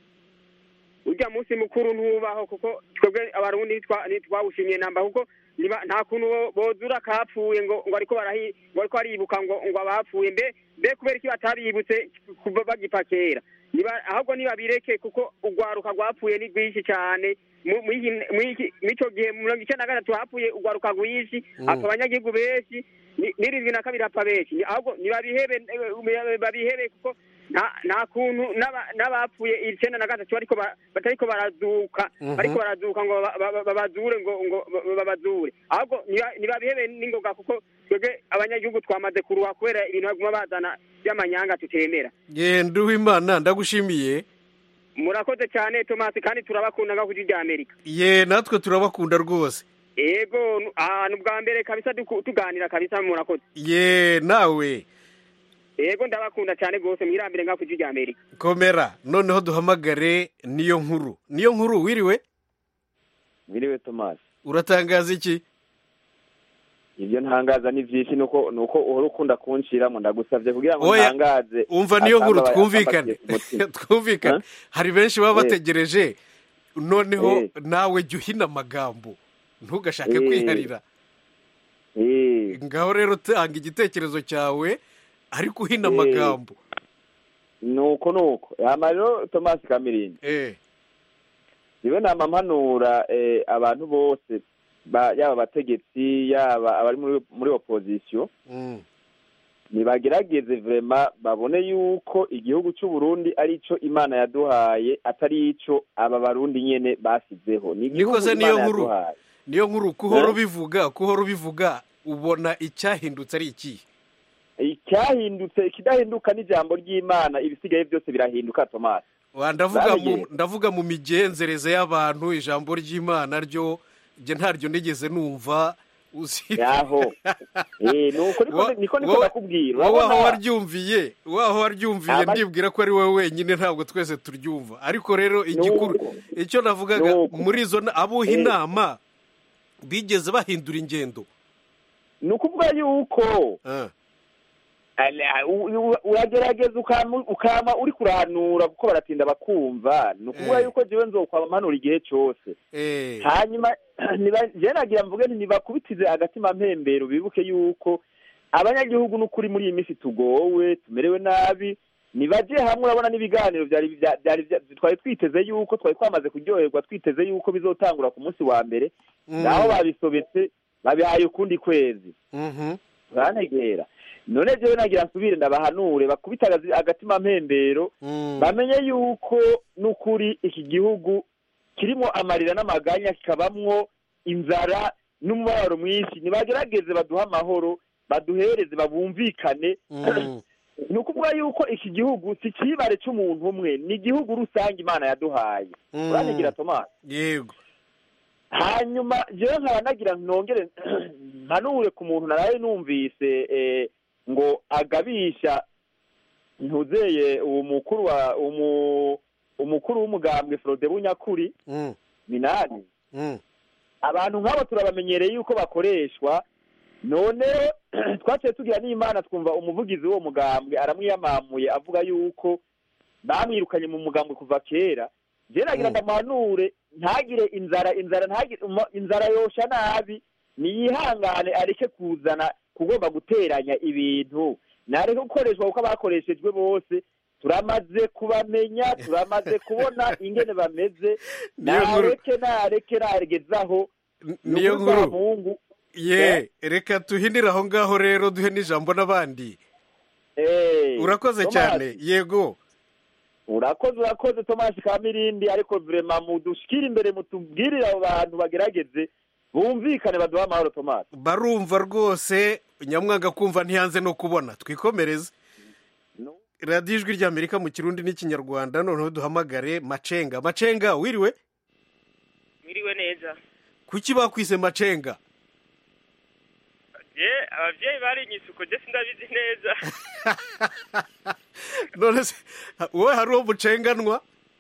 Speaker 7: urya munsi mukuru ntubaho kuko twebwe abarundi ntitwa- ntitwawushimiye namba kuko niba- nta kuntu bo- bozura akapfuye ngo ngo ariko barahi ngo ariko baribuka ngo ngo abapfuye mbe mbe kubera iki batabibutse kuva bagipfa kera niba ahubwo nibabireke kuko urwaruka rwapfuye ni rwinshi cyane mu- mw'iki- mw'iki- mw'ico gihe mu mirongo icenda na gatatu hapfuye urwaruka rwinshi
Speaker 1: Mm.
Speaker 7: hapfa abanyagihugu benshi ni- n'irindwi na kabiri hapfa benshi Ni- ahubwo nibabihebe eh, babihebe kuko nta nta kuntu n'aba- n'abapfuye icenda na gatatu bariko ba- batariko barazuka
Speaker 1: Mhm.
Speaker 7: bariko barazuka ngo ba- ba- babazure ngo ngo ba- babazure ahubwo niba- nibabihebe n'ingoga kuko twebwe abanyagihugu twamaze kuruha kubera ibintu baguma bazana by'amanyanga tutemera
Speaker 1: ye nduwimana ndagushimiye
Speaker 7: murakoze cyane tomasi kandi turabakunda nka kuri rya amerika
Speaker 1: ye natwe turabakunda rwose
Speaker 7: ego nu- ahantu bwa mbere kabisa duku- tuganira kabisa murakoze
Speaker 1: ye nawe
Speaker 7: ego ndabakunda cyane rwose mwirambire nka kuri rya amerika
Speaker 1: komera noneho duhamagare niyo nkuru niyo nkuru wiriwe
Speaker 8: Mwiriwe Thomas.
Speaker 1: uratangaza iki
Speaker 8: Ibyo ntangaza ni byinshi nuko nuko uhora ukunda kunshiramo ndagusavye kugira ngo
Speaker 1: Oya,
Speaker 8: ntangaze.
Speaker 1: umva niyo nkuru
Speaker 8: atamba-
Speaker 1: twumvikane
Speaker 8: atambatiye ku mutima.
Speaker 1: twumvikane
Speaker 8: Huh?
Speaker 1: hari benshi baba
Speaker 8: Eh.
Speaker 1: bategereje noneho
Speaker 8: Eh.
Speaker 1: nawe jya uhina amagambo ntugashake
Speaker 8: Eh.
Speaker 1: kwiharira
Speaker 8: Eh,
Speaker 1: ngaho rero tanga igitekerezo cyawe ariko uhina
Speaker 8: Eh.
Speaker 1: amagambo
Speaker 8: nuko nuko. Hama rero Thomas Kamirindi.
Speaker 1: eh
Speaker 8: Niwe nama mpanura eh, abantu bose ba, yaba abategetsi yaba abari muri muri opposition
Speaker 1: mm.
Speaker 8: nibagerageze vrema babone yuko igihugu cy'u Burundi ari ico Imana yaduhaye atari ico aba barundi nyene basizeho ni igihugu
Speaker 1: Nikoze niyo
Speaker 8: Imana
Speaker 1: nkuru.
Speaker 8: yaduhaye.
Speaker 1: niyo nkuru kuhora
Speaker 8: Eh?
Speaker 1: ubivuga kuhora ubivuga ubona icyahindutse ari ikihe
Speaker 8: icyahindutse ikidahinduka n'ijambo ry'imana ibisigaye byose birahinduka Thomas
Speaker 1: Wa, ndavuga mu
Speaker 8: Babigenza.
Speaker 1: ndavuga mu migenzereze y'abantu ijambo ry'imana ryo njye ntaryo nigeze numva uzi
Speaker 8: yaho eh nuko niko
Speaker 1: Wa-
Speaker 8: niko niko
Speaker 1: wowe-
Speaker 8: nakubwira
Speaker 1: wowe aho
Speaker 8: urabona
Speaker 1: waryumviye wowe aho waryumviye
Speaker 8: Ama-
Speaker 1: ndibwira ko ari wowe wenyine ntabwo twese turyumva ariko rero igikuru
Speaker 8: Nuko.
Speaker 1: icyo navugaga
Speaker 8: Nuko.
Speaker 1: muri izo na- abuha
Speaker 8: Eh.
Speaker 1: inama bigeze bahindura ingendo
Speaker 8: ni ukuvuga yuko
Speaker 1: Ah,
Speaker 8: ala- u- u- uragerageza ukama ukama uri kuranura kuko baratinda bakumva ni ukuvuga
Speaker 1: Eh.
Speaker 8: yuko jewe nzokwamanura igihe cyose
Speaker 1: eh,
Speaker 8: hanyuma niba- je nagira mvuge nti nibakubitize agatima mpembero bibuke yuko abanyagihugu n'ukuri muri iyi minsi tugowe tumerewe nabi nibaje hamwe urabona n'ibiganiro byari bya- byari bya- twari twiteze yuko twari twamaze kuryoherwa twiteze yuko bizotangura ku munsi wa mbere
Speaker 1: mm,
Speaker 8: naho babisobetse babihaye ukundi kwezi
Speaker 1: mhm,
Speaker 8: bantegera none jewe nagira nsubire ndabahanure bakubita agazi- agatima mpembero
Speaker 1: mm,
Speaker 8: bamenye yuko n'ukuri iki gihugu kirimo amarira n'amaganya kikabamwo inzara n'umubabaro mwinshi nibagerageze baduhe amahoro baduhereze babumvikane
Speaker 1: mm,
Speaker 8: ni ukuvuga yuko iki gihugu si ikibare cy'umuntu umwe ni igihugu rusange imana yaduhaye
Speaker 1: mm.
Speaker 8: urantegera tomasi
Speaker 1: yego
Speaker 8: hanyuma jewe nkaba nagira nongere mpanure ku muntu naraye numvise eh, ngo agabisha ntuzeye uwo mukuru wa umu umukuru w'umugambwe Frode Bunyakuri
Speaker 1: mm,
Speaker 8: minani
Speaker 1: mm,
Speaker 8: abantu nk'abo turabamenyereye yuko bakoreshwa none twaciye tugira n'imana twumva umuvugizi w'uwo mugambwe aramwiyamamuye avuga yuko bamwirukanye mu mugambwe kuva kera je nagira
Speaker 1: Mm.
Speaker 8: ndamuhanure ntagire inzara inzara ntagire umo- inzara yosha nabi niyihangane areke kuzana kugomba guteranya ibintu nareke gukoreshwa kuko abakoreshejwe bose turamaze kubamenya turamaze kubona ingene bameze
Speaker 1: Niyo nkuru-
Speaker 8: nareke nareke naregezaho
Speaker 1: N- niyo nkuru
Speaker 8: mungu
Speaker 1: ye reka tuhinire aho ngaho rero duhe n'ijambo n'abandi
Speaker 8: eh
Speaker 1: urakoze
Speaker 8: Thomas,
Speaker 1: cyane yego
Speaker 8: urakoze urakoze tomasi kamirindi ariko vrema mudushikire imbere mutubwirire abo bantu bagerageze bumvikane baduhe amahoro tomasi
Speaker 1: barumva rwose nyamwanga kumva ntiyanze no kubona twikomereze radiyo ijwi ry'amerika mu kirundi n'ikinyarwanda noneho duhamagare macenga macenga wiriwe
Speaker 9: mwiriwe neza
Speaker 1: kuki bakwise macenga
Speaker 9: je abavyeyi barinyise uko je sindabizi neza
Speaker 1: none se wowe hari uwo mucenganwa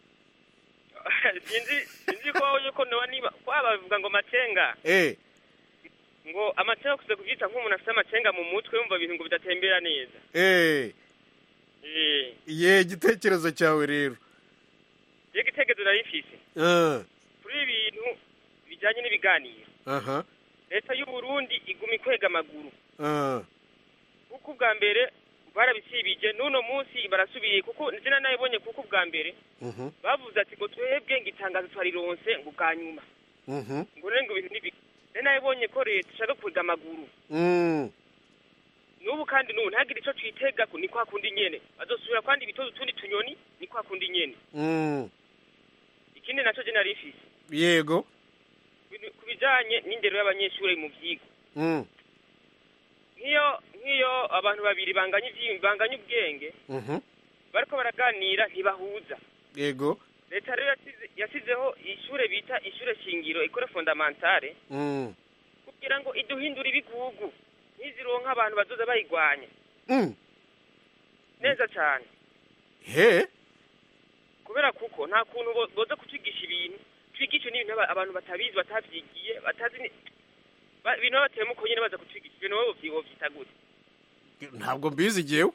Speaker 9: sinzi sinzi ko yuko noba niba kwaba bavuga ngo macenga
Speaker 1: eh
Speaker 9: ngo amacenga kuze kuvyita nk'umuntu afite amacenga mu mutwe yumva ibintu ngo bidatembera neza
Speaker 1: eh
Speaker 9: eh
Speaker 1: ye igitekerezo cyawe rero
Speaker 9: je gitegezo narifise
Speaker 1: Ah,
Speaker 9: kuri ibi bintu bijanye n'ibiganiro
Speaker 1: aha
Speaker 9: leta y'u Burundi iguma ikwega amaguru
Speaker 1: ah,
Speaker 9: kuko ubwa mbere barabisibije n'uno munsi barasubiye kuko nzina nayibonye kuko ubwa mbere
Speaker 1: mhm,
Speaker 9: bavuze ati ngo twebwe ngo itangazo twarironse ngo bwa nyuma
Speaker 1: mhm,
Speaker 9: ngo rero ngo ibintu ntibi rero nayibonye ko leta ishaka kwega amaguru
Speaker 1: mm,
Speaker 9: n'ubu kandi n'ubu ntagire ico twitega ko ni kwa kundi nyene bazosubira kwandi ibitozo utundi tunyoni ni kwa kundi nyene
Speaker 1: mm.
Speaker 9: ikindi naco je narifise
Speaker 1: yego
Speaker 9: ku bijanye n'indero y'abanyeshuri mu vyigwa
Speaker 1: mm,
Speaker 9: nk'iyo nk'iyo abantu babiri banganya ivyi- banganya ubwenge
Speaker 1: mhm,
Speaker 9: bariko baraganira ntibahuza
Speaker 1: yego
Speaker 9: leta rero yasize- yasizeho ishure bita ishure shingiro ikore fondamentale
Speaker 1: mm,
Speaker 9: kugira ngo iduhindure ibigugu ntizironka abantu bazoza bayigwanya
Speaker 1: mm.
Speaker 9: neza cane
Speaker 1: he
Speaker 9: kubera kuko nta kuntu bo- boza kutwigisha ibintu twigishe n'ibintu aba- abantu batabizi batavyigiye batazi ni- ba- ibintu babateyemo uko nyene baza kutwigisha ibintu wowe wovyi- wovyita gute
Speaker 1: ntabwo mbizi jyewe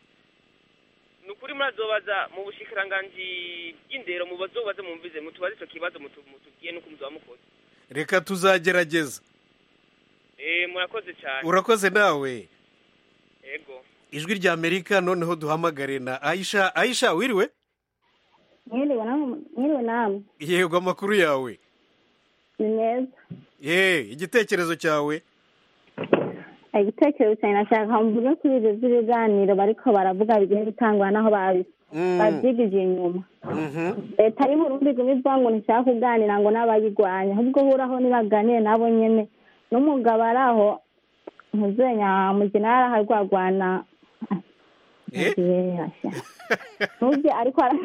Speaker 9: ni ukuri murazobaza mu bushikiranganji bw'indero mu bazobaze mumvize mutubaze ico kibazo mutu- mutubwiye n'uko muzoba mukoze
Speaker 1: reka tuzagerageza
Speaker 9: eh murakoze cane
Speaker 1: urakoze nawe
Speaker 9: ego
Speaker 1: ijwi rya amerika noneho duhamagare na aisha aisha wiriwe
Speaker 10: mwiriwe namwe mwiriwe namwe
Speaker 1: yego amakuru yawe
Speaker 10: ni meza
Speaker 1: ye igitekerezo cyawe
Speaker 10: igitekerezo cyane nashaka mvuge kuri ibyo by'ibiganiro bariko baravuga bigiye bitangwa n'aho babi-
Speaker 1: Mm.
Speaker 10: bavyigije inyuma
Speaker 1: Mhm.
Speaker 10: leta y'uburundi iguma ivuga ngo ntishaka kuganira ngo n'abayigwanya ahubwo huraho nibaganire nabo nyene n'umugabo ari aho ntuzenya mugina yaraha rwagwana ntubye ariko ara-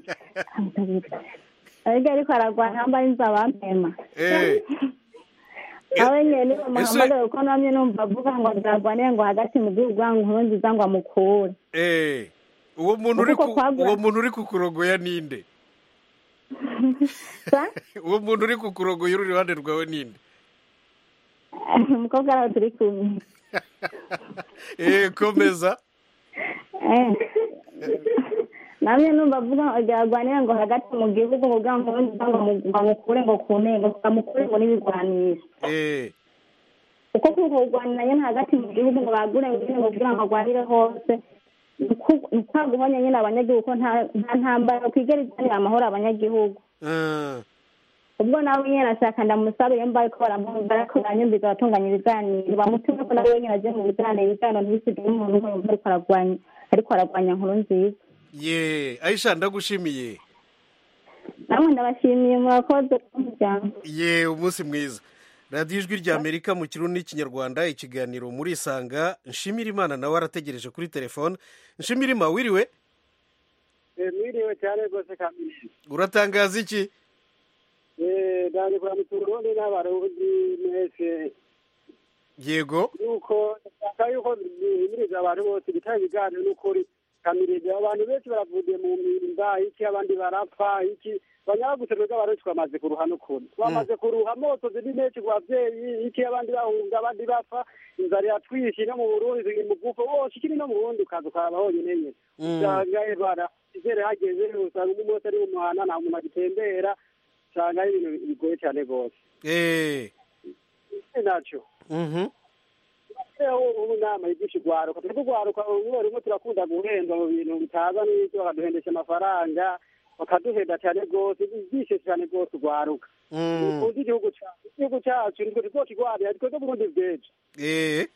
Speaker 10: ariko ariko aragwana yambaye inzabampema
Speaker 1: Eh,
Speaker 10: nawe nyene niwe
Speaker 1: Ese-
Speaker 10: muhamagara kuko namye numva avuga ngo nzagwanire ngo hagati mu gihugu ngo nkuru nziza ngo amukure
Speaker 1: eh, uwo muntu uri
Speaker 10: Kuko
Speaker 1: ku-
Speaker 10: kwagura-
Speaker 1: uwo muntu uri kukurogoya ninde
Speaker 10: Sa?
Speaker 1: uwo muntu uri kukurogoya uri iruhande rwawe ninde
Speaker 10: umukobwa araho turi kumwe
Speaker 1: eh komeza
Speaker 10: Eh. namwe numva avuga ngo byagwanira ngo hagati mu gihugu kugira ngo nkuru nziza ngo amu- ngo amukure ngo ku ntego ngo amukure ngo n'ibigwanisho
Speaker 1: eh
Speaker 10: kuko kuko kurwanira nyene hagati mu gihugu ngo bagure ngo nyene ngo kugira ngo agwanire hose ni uku- ni kwa guhonya nyene abanyagihugu ko nta nta ntambara kwigera izanira amahoro abanyagihugu
Speaker 1: ah,
Speaker 10: ubwo nawe nyene ashaka ndamusabe iyo mbaye ko baramwumva ariko baranyumviza abatunganya ibiganiro bamutume ko nawe nyene aje mu biganiro ibiganiro ntibisigaye umuntu umwe yumva ariko aragwanya ariko aragwanya nkuru nziza
Speaker 1: ye aisha ndagushimiye
Speaker 10: namwe ndabashimiye murakoze kumuryango
Speaker 1: ye umunsi mwiza radiyo ijwi rya amerika mu kirundi n'ikinyarwanda ikiganiro muri isanga nshimira imana nawe arategereje kuri telefone nshimira ima wiriwe
Speaker 11: mwiriwe cyane rwose kamisi
Speaker 1: uratangaza iki
Speaker 11: ndani kuramutsa urundi n'abarundi mwese
Speaker 1: yego
Speaker 11: yuko ndashaka yuko bihimiriza abantu bose gutanga ibiganiro n'ukuri kamiriza abantu benshi baravuye mu mpimba iki abandi barapfa iki banyabaguse twebwe abarundi twamaze kuruha n'ukuri twamaze kuruha moto ziri menshi ku bavyeyi iki abandi bahunga abandi bapfa inzara iratwishe no mu burundi ziri mu bwuko wose ikiri no mu burundi ukaza ukaraba honyine nyene
Speaker 1: Mm.
Speaker 11: usanga bara izere hageze usanga umwe wese ari mu muhana nta muntu agitembera usanga ari ibintu bigoye cyane rwose
Speaker 1: eh
Speaker 11: iki naco
Speaker 1: mhm
Speaker 11: rero ubu nama yigisha urwaruka turi kurwaruka rimwe rimwe turakunda guhendwa mu bintu bitaza n'ibyo bakaduhendesha amafaranga bakaduhenda cyane rwose byishe cyane rwose urwaruka
Speaker 1: Mm.
Speaker 11: dukunze igihugu cyacu igihugu cyacu nitwe tuzokigwanira twebwe burundi bwejo
Speaker 1: eh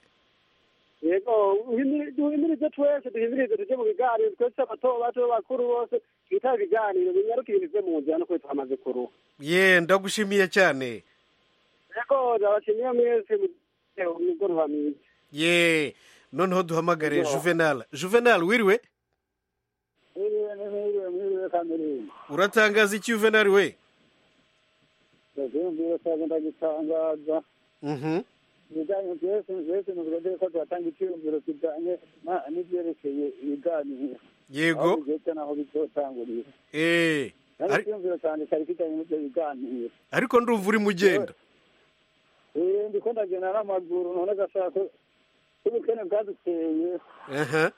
Speaker 11: yego uhimiri- duhimirize twese duhimirize tuje mu biganiro twese abato bato bakuru bose yitaba ibiganiro binyaruka ibintu byo mu nzira no kuri twamaze kuruha
Speaker 1: ye ndagushimiye cyane
Speaker 11: yego ndabashimiye mwese mugoroba mwiza
Speaker 1: ye noneho duhamagare juvenal juvenal wiriwe
Speaker 11: mwiriwe mwiriwe mwiriwe kameruni
Speaker 1: uratangaza iki juvenal we
Speaker 11: ndavyumvira cyane ndagitangaza
Speaker 1: Mhm.
Speaker 11: ibijyanye byose byose ni uburyo ko tuhatanga icyiyumviro kijyanye na- n'ibyerekeye ibiganiro
Speaker 1: Yego.
Speaker 11: aho bigeze n'aho bizotangurira
Speaker 1: Eh,
Speaker 11: kandi
Speaker 1: ari-
Speaker 11: icyiyumviro cyane cyari kijyanye n'ibyo biganiro
Speaker 1: ariko ndumva uri mugenda
Speaker 11: Eh, ndiko ndagenda n'amaguru none gashaka ko ubukene bwaduteye
Speaker 1: aha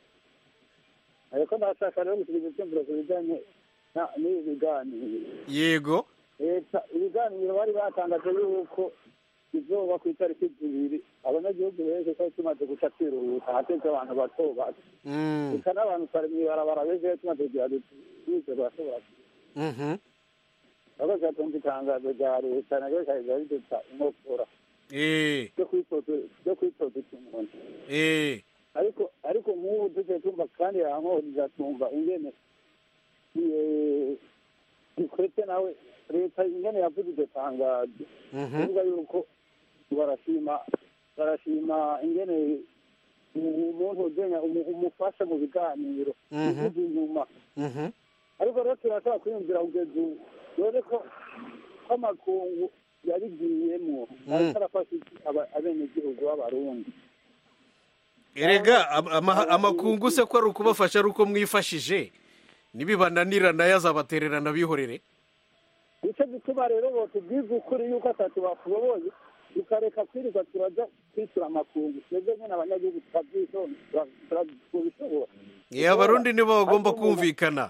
Speaker 11: ariko ndashaka rero gusubiza icyumviro ku bijyanye na- n'ibi biganiro
Speaker 1: yego
Speaker 11: leta ibiganiro bari batangaje yuko izoba ku itariki zibiri abanyagihugu benshi twari tumaze guca twiruhuta hateze abantu bato bato
Speaker 1: Mm,
Speaker 11: eka n'abantu twari mw'ibarabara benshi bari tumaze kugira duti bize barashobora
Speaker 1: mhm.
Speaker 11: aho zatumva itangazo rya leta naryo rikagenda riduta inkokora
Speaker 1: Eh,
Speaker 11: ryo kwitoza ryo kwitoza umuntu
Speaker 1: eh,
Speaker 11: ariko ariko nk'ubu tujye tumva kandi yankoriza tumva ingene eh, ikwete nawe leta ingene yavuze iryo tangazo
Speaker 1: mhm.
Speaker 11: kuvuga yuko barashima barashima ingene umuntu ugenya umu- umufasha mu biganiro
Speaker 1: Mhm.
Speaker 11: ivuze inyuma
Speaker 1: Mhm.
Speaker 11: ariko rero turashobora kwiyumvira kugeza ubu dore ko ko amakungu yabigiyemo
Speaker 1: Mm.
Speaker 11: ariko arafasha iki aba- abenegihugu b'abarundi
Speaker 1: erega am- ama- amakungu se ko ari ukubafasha ari uko mwifashije nibibananira nayo azabatererana bihorere
Speaker 11: nicyo gituma rero botubwiza ukuri yuko atatu bashoboye tukareka kwirirwa turaja kwishyura amakungu twebwe nyine abanyagihugu tukabyisonga turabishobora
Speaker 1: Eh, abarundi nibo bagomba kumvikana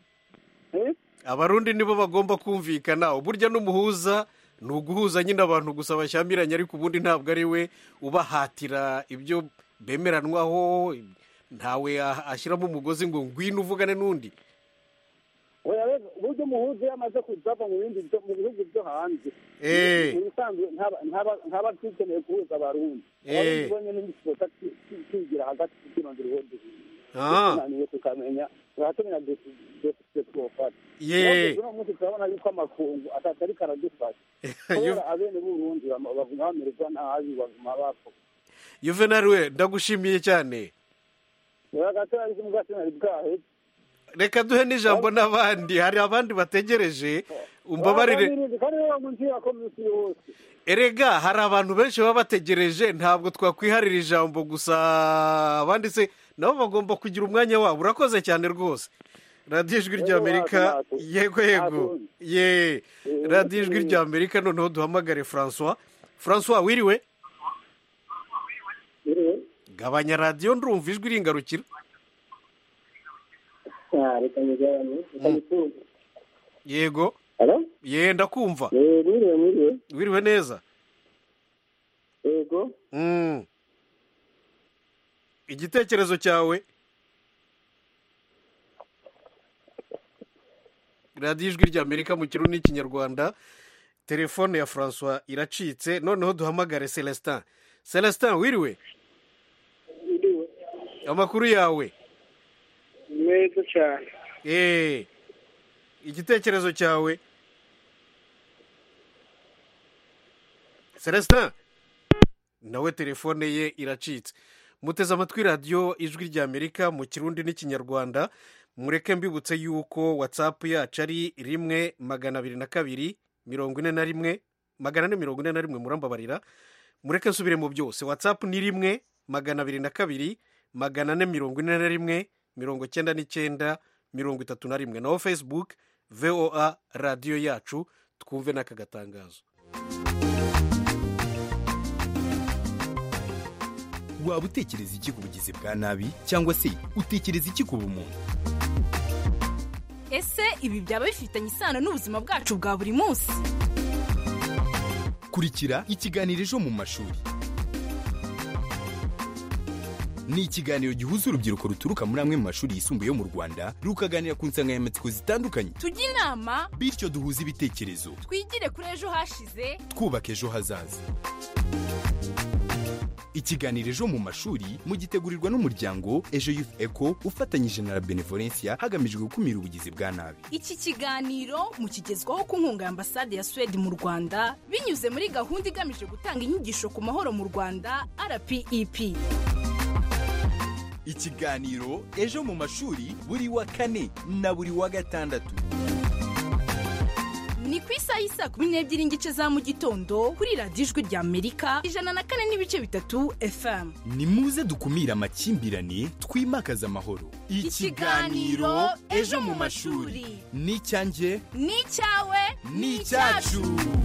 Speaker 1: abarundi nibo bagomba kumvikana uburyo n'umuhuza ni uguhuza nyine abantu gusa bashyamiranye ariko ubundi ntabwo ari we ubahatira ibyo bemeranwaho ntawe ah- ashyiramo umugozi ngo ngwino uvugane n'undi
Speaker 11: oya rero uburyo umuhuza iyo amaze kuzava mu bindi byo- mu bihugu byo hanze
Speaker 1: Eh.
Speaker 11: mu bisanzwe ntaba- ntaba- ntaba akikeneye guhuza abarundi
Speaker 1: Eh.
Speaker 11: abarundi bonyine n'igisiboka kigira hagati tukirondera ubundi
Speaker 1: Ah.
Speaker 11: tunaniye tukamenya turatumenya deside twofata
Speaker 1: Ye.
Speaker 11: uno munsi turabona yuko amakungu atatari karadufasha kubera abene b'urundi bama- baguma bamererwa nabi baguma bapfa
Speaker 1: juvenal we ndagushimiye cyane
Speaker 11: rero gato ariko umugati nari bwaheze
Speaker 1: reka duhe n'ijambo n'abandi hari abandi bategereje umbabarire
Speaker 11: kandi rero mu nzira ko minsi yose
Speaker 1: erega hari abantu benshi baba bategereje ntabwo twakwiharira ijambo gusa abandi se nabo bagomba kugira umwanya wabo urakoze cyane rwose radiyo ijwi ry'amerika yego yego ye radiyo ijwi ry'amerika noneho duhamagare francois francois wiriwe gabanya radiyo ndumva ijwi ringarukira
Speaker 12: reka nyigabanye reka nyikuze
Speaker 1: yego
Speaker 12: Hello?
Speaker 1: ye ndakumva
Speaker 12: Eh, mwiriwe mwiriwe
Speaker 1: wiriwe neza
Speaker 12: yego
Speaker 1: Mm. igitekerezo cyawe radiyo ijwi ry'amerika mu kirundi n'ikinyarwanda telefone ya francois iracitse noneho duhamagare celestin celestin wiriwe amakuru yawe
Speaker 13: meza cyane
Speaker 1: eee igitekerezo cyawe celestin nawe telefone ye iracitse muteze amatwi radiyo ijwi ry'amerika mu kirundi n'ikinyarwanda mureke mbibutse yuko watsapu yacu ari rimwe magana abiri na kabiri mirongo ine na rimwe magana ane mirongo ine na rimwe murambabarira mureke nsubiremo byose watsapu ni rimwe magana abiri na kabiri magana ane mirongo ine na rimwe mirongo icyenda n'icyenda mirongo itatu na rimwe naho facebook voa radiyo yacu twumve n'aka gatangazo
Speaker 14: waba utekereza iki ku bugizi bwa nabi cyangwa se utekereza iki ku bumuntu
Speaker 15: ese ibi byaba bifitanye isano n'ubuzima bwacu bwa buri munsi
Speaker 14: kurikira ikiganiro ejo mu mashuri ni ikiganiro gihuza urubyiruko ruturuka muri amwe mu mashuri yisumbuye yo mu rwanda rukaganira ku nsanganyamatsiko zitandukanye
Speaker 15: tujye inama
Speaker 14: bityo duhuze ibitekerezo
Speaker 15: twigire kuri ejo hashize
Speaker 14: twubaka ejo hazaza ikiganiro ejo mu mashuri mugitegurirwa n'umuryango ejo youth eco ufatanyije na la benevolencia hagamijwe gukumira ubugizi bwa nabi
Speaker 15: iki kiganiro mukigezwaho ku nkunga ya ambasade ya suwede mu rwanda binyuze muri gahunda igamije gutanga inyigisho ku mahoro mu rwanda rpep
Speaker 14: ikiganiro ejo mu mashuri buri wa kane na buri wa gatandatu
Speaker 15: ni ku isaha y'isaa kumi n'ebyiri n'igice za mu gitondo kuri radiyo ijwi rya amerika ijana na kane n'ibice bitatu fm
Speaker 14: ni muze dukumire amakimbirane twimakaze amahoro
Speaker 15: Ikiganiro Ejo mu mashuri.
Speaker 14: ni icyanjye
Speaker 15: ni icyawe
Speaker 14: ni icyacu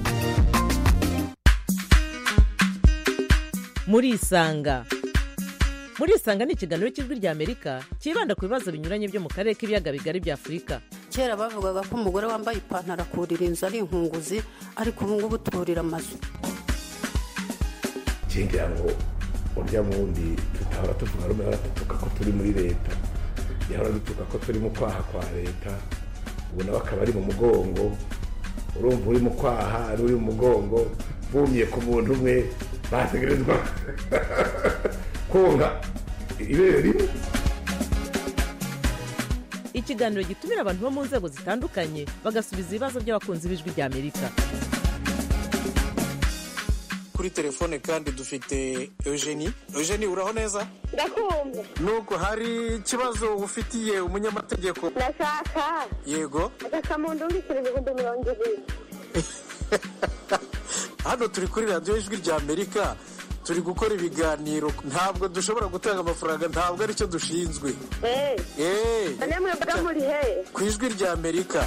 Speaker 16: murisanga murisanga ni ikiganiro cy'ijwi rya amerika cyibanda ku bibazo binyuranye byo mu karere k'ibiyaga bigari bya afurika
Speaker 17: kera bavugaga ko umugore wambaye ipantaro akurira inzu ari inkunguzi ariko ubu ngubu turira amazu
Speaker 18: ngira ngo urya wundi tutahora tuvuga rumwe ahora dutuka ko turi muri leta yahora dutuka ko turi mu kwaha kwa leta ubu nawe akaba ari mu mugongo urumva uri mu kwaha ari uri mu mugongo bumye ku muntu umwe bategerezwa konka ibere rimwe
Speaker 16: ikiganiro gitumira abantu bo mu nzego zitandukanye bagasubiza ibibazo by'abakunzi b'ijwi rya amerika
Speaker 1: kuri telefone kandi dufite eugenie eugenie uraho neza
Speaker 19: ndakumva
Speaker 1: nuko hari ikibazo ufitiye umunyamategeko
Speaker 19: ndashaka
Speaker 1: yego
Speaker 19: agakamuntu ndikira ibihumbi mirongo ibiri
Speaker 1: hano turi kuri radiyo ijwi rya amerika turi gukora ibiganiro ntabwo dushobora gutanga amafaranga ntabwo aricyo dushinzwe
Speaker 19: eee
Speaker 1: eee
Speaker 19: none mwebwe muri he
Speaker 1: ku ijwi rya amerika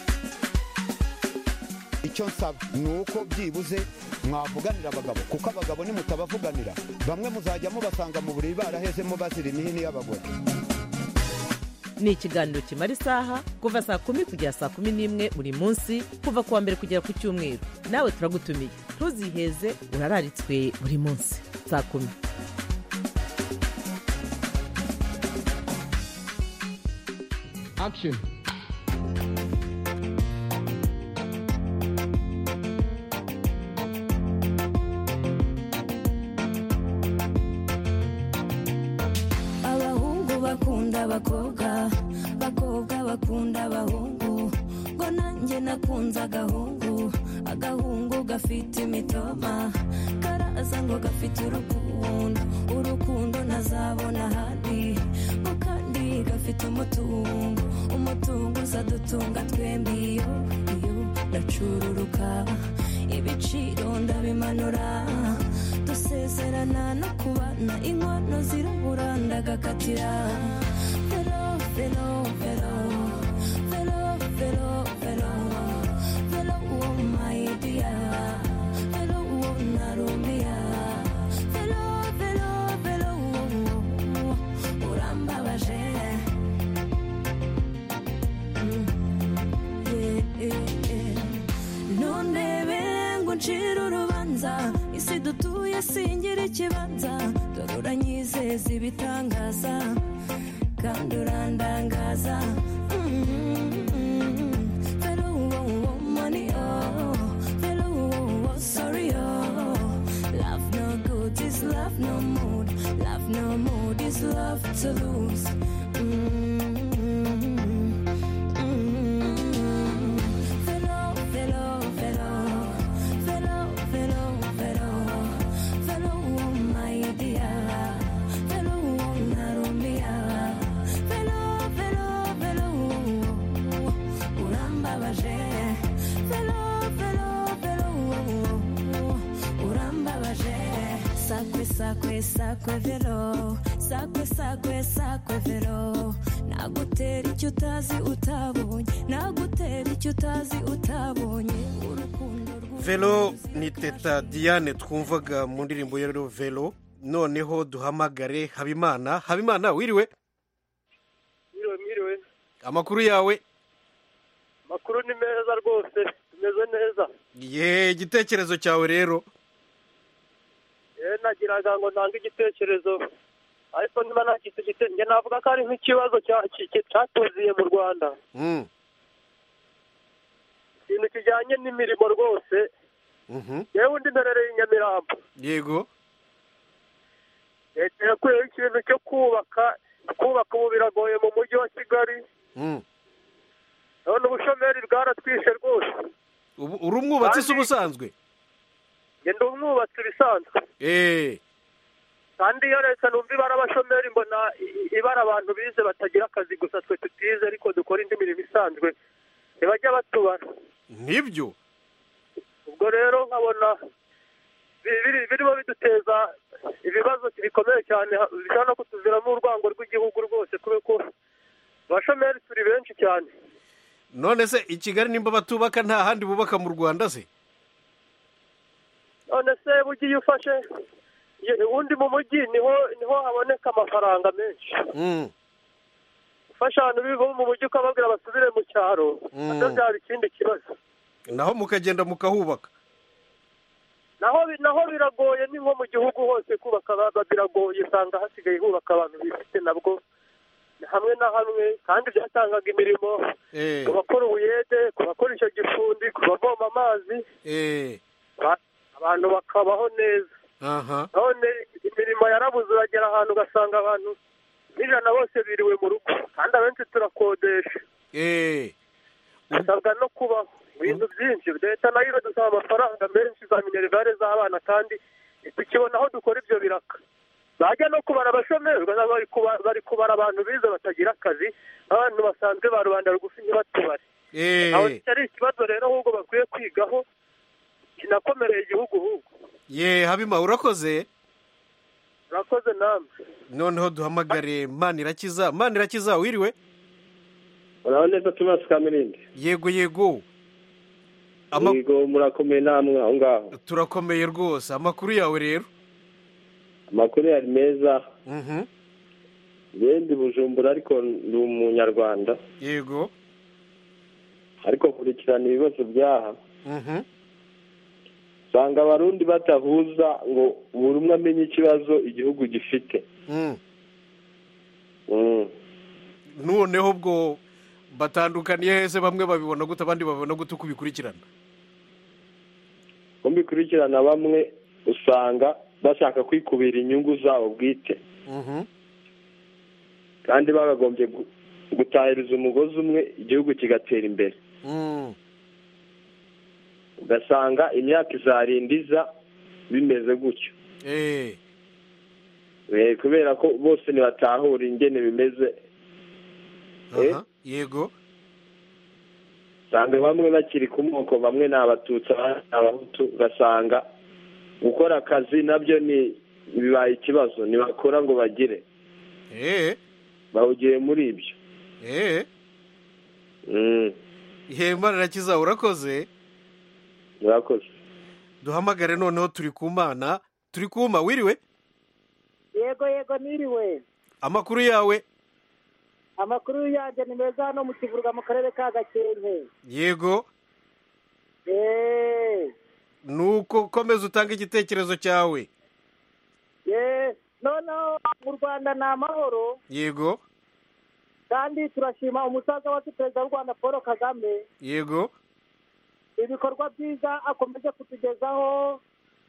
Speaker 20: icyo nsaba ni uko byibuze mwavuganira abagabo kuko abagabo nimutabavuganira bamwe muzajya mubasanga mu buriri barahezemo bazira imihini y'abagore
Speaker 16: ni ikiganiro kimara isaha kuva saa kumi kugera saa kumi n'imwe buri munsi kuva ku wa mbere kugera ku cyumweru nawe turagutumiye ntuziheze urararitswe buri munsi saa kumi
Speaker 21: action
Speaker 22: abahungu bakunda abakobwa abakobwa bakunda abahungu ngo nanjye nakunze agahungu agahungu gafite imitoma karaza ngo gafite urukundo urukundo ntazabona ahandi ngo kandi gafite umutungo umutungo uzadutunga twembi iyo iyo ndacururuka ibiciro ndabimanura dusezerana no kubana inkono zirabura ndagakatira vero vero vero vero vero vero vero uwo mayidiya vero uwo narumiya vero vero vero uwo urambabaje Mm, yeah, yeah, yeah. nundebe ngo ncire urubanza isi dutuye singira ikibanza dore uranyizeza ibitangaza kandi urandangaza Mm, vero uwo uwo money oh vero uwo uwo sorry oh love no good is love no mood love no mood is love to lose Mm, mm, vero vero vero vero vero vero vero uwo my dear vero uwo narumia vero vero vero uwo urambabaje vero vero vero uwo urambabaje sakwe sakwe sakwe vero sakwe sakwe sakwe vero nagutera icyo utazi utabonye nagutera icyo utazi utabonye urukundo
Speaker 1: velo ni teta diane twumvaga mu ndirimbo ya rero velo noneho duhamagare habimana habimana wiriwe
Speaker 23: mwiriwe mwiriwe
Speaker 1: amakuru yawe
Speaker 23: amakuru ni meza rwose tumeze neza
Speaker 1: ye igitekerezo cyawe rero
Speaker 23: yewe nagiraga ngo ntange igitekerezo ariko niba nagise igitekerezo navuga ko ari nk'ikibazo cya- ki- ki- cyatuziye mu rwanda
Speaker 1: Mm,
Speaker 23: ikintu kijyanye n'imirimo rwose
Speaker 1: mhm.
Speaker 23: yewe undi mperereye i nyamirambo
Speaker 1: yego
Speaker 23: leta yakuyeho ikintu cyo kubaka kubaka ubu biragoye mu mujyi wa kigali
Speaker 1: Mm.
Speaker 23: none ubushomeri bwaratwishe rwose
Speaker 1: Ubu- uri umwubatsi se ubusanzwe
Speaker 23: ngenda umwubatsi bisanzwe
Speaker 1: eh
Speaker 23: kandi iyo leta numva ibara abashomeri mbona i- ibara abantu bize batagira akazi gusa twe tutize ariko dukora indi mirimo isanzwe ntibajya batubara
Speaker 1: nibyo
Speaker 23: ubwo rero nkabona bi- biri- birimo biduteza ibibazo bikomeye cyane ha- bishobora no kutuviramo urwango rw'igihugu rwose kubera ko abashomeri turi benshi cyane
Speaker 1: none se i kigali nimba batubaka nta handi bubaka mu rwanda se
Speaker 23: none se burya iyo ufashe iyo- ubundi mu mujyi niho niho haboneka amafaranga menshi
Speaker 1: Mm.
Speaker 23: ufashe abantu biva mu mujyi ukababwira basubire mu cyaro
Speaker 1: Mm.
Speaker 23: nabyo byaba ikindi kibazo
Speaker 1: naho mukagenda mukahubaka
Speaker 23: naho bi- naho biragoye ni nko mu gihugu hose kubaka ba- ba- biragoye usanga hasigaye hubaka abantu bifite nabwo hamwe na hamwe kandi byatangaga imirimo
Speaker 1: eh
Speaker 23: ku bakora ubuyede ku bakora icyo gifundi ku bavoma amazi
Speaker 1: eh
Speaker 23: ba- abantu bakabaho neza
Speaker 1: aha
Speaker 23: none imirimo yarabuze uragera ahantu ugasanga abantu n'ijana bose biriwe mu rugo kandi abenshi turakodesha
Speaker 1: eh
Speaker 23: dusabwa no kubaho ibintu byinshi leta nayo iradusaba amafaranga menshi za minerivare z'abana kandi tukibona aho dukora ibyo biraka bajya no kubara abashomeri ugasanga bari kuba- bari kubara abantu bize batagira akazi abantu basanzwe ba rubanda rugufi ntibatubare aho
Speaker 1: eh
Speaker 23: kitari ikibazo rero ahubwo bakwiye kwigaho kinakomereye igihugu ahubwo
Speaker 1: ye habima urakoze
Speaker 23: urakoze namwe
Speaker 1: noneho duhamagare manirakiza manirakiza wiriwe
Speaker 12: urabona neza tumasi kamirindi
Speaker 1: yego yego Ama-
Speaker 12: yego murakomeye namwe aho ngaho
Speaker 1: turakomeye rwose amakuru yawe rero
Speaker 12: amakuru yari meza
Speaker 1: Mhm.
Speaker 12: ngende bujumbura ariko ndi umunyarwanda
Speaker 1: yego
Speaker 12: ariko kurikirana ibibazo byaha
Speaker 1: Mhm.
Speaker 12: usanga abarundi batahuza ngo buri umwe amenye ikibazo igihugu gifite
Speaker 1: Mm.
Speaker 12: Mm.
Speaker 1: noneho ubwo batandukaniye hese bamwe babibona gute abandi babibona gute uko ubikurikirana
Speaker 12: ko mbikurikirana bamwe usanga bashaka kwikubira inyungu zabo bwite
Speaker 1: Mhm.
Speaker 12: kandi bagagombye gu- gutahiriza umugozi umwe igihugu kigatera imbere
Speaker 1: Mm.
Speaker 12: ugasanga imyaka izarindiza bimeze gutyo
Speaker 1: eh
Speaker 12: Eh, kubera ko bose ntibatahura ingene bimeze Eh?
Speaker 1: aha yego
Speaker 12: usanga bamwe bakiri ku moko bamwe ni abatutsi abandi ni abahutu ugasanga gukora akazi nabyo ni bibaye ikibazo ntibakora ngo bagire
Speaker 1: eh
Speaker 12: bahugiye muri ibyo
Speaker 1: eh
Speaker 12: Mm,
Speaker 1: ihe manirakiza urakoze
Speaker 12: murakoze
Speaker 1: duhamagare noneho turi ku mana turi kuma wiriwe
Speaker 3: yego yego niriwe
Speaker 1: amakuru yawe
Speaker 3: amakuru yanjye ni meza hano mu kivurwa mu karere ka gakenke
Speaker 1: yego
Speaker 3: eee
Speaker 1: nuko komeza utange igitekerezo cyawe
Speaker 3: ye noneho mu rwanda ni amahoro
Speaker 1: yego
Speaker 3: kandi turashima umusaza wacu perezida w'u rwanda paul kagame
Speaker 1: yego
Speaker 3: ibikorwa byiza akomeje kutugezaho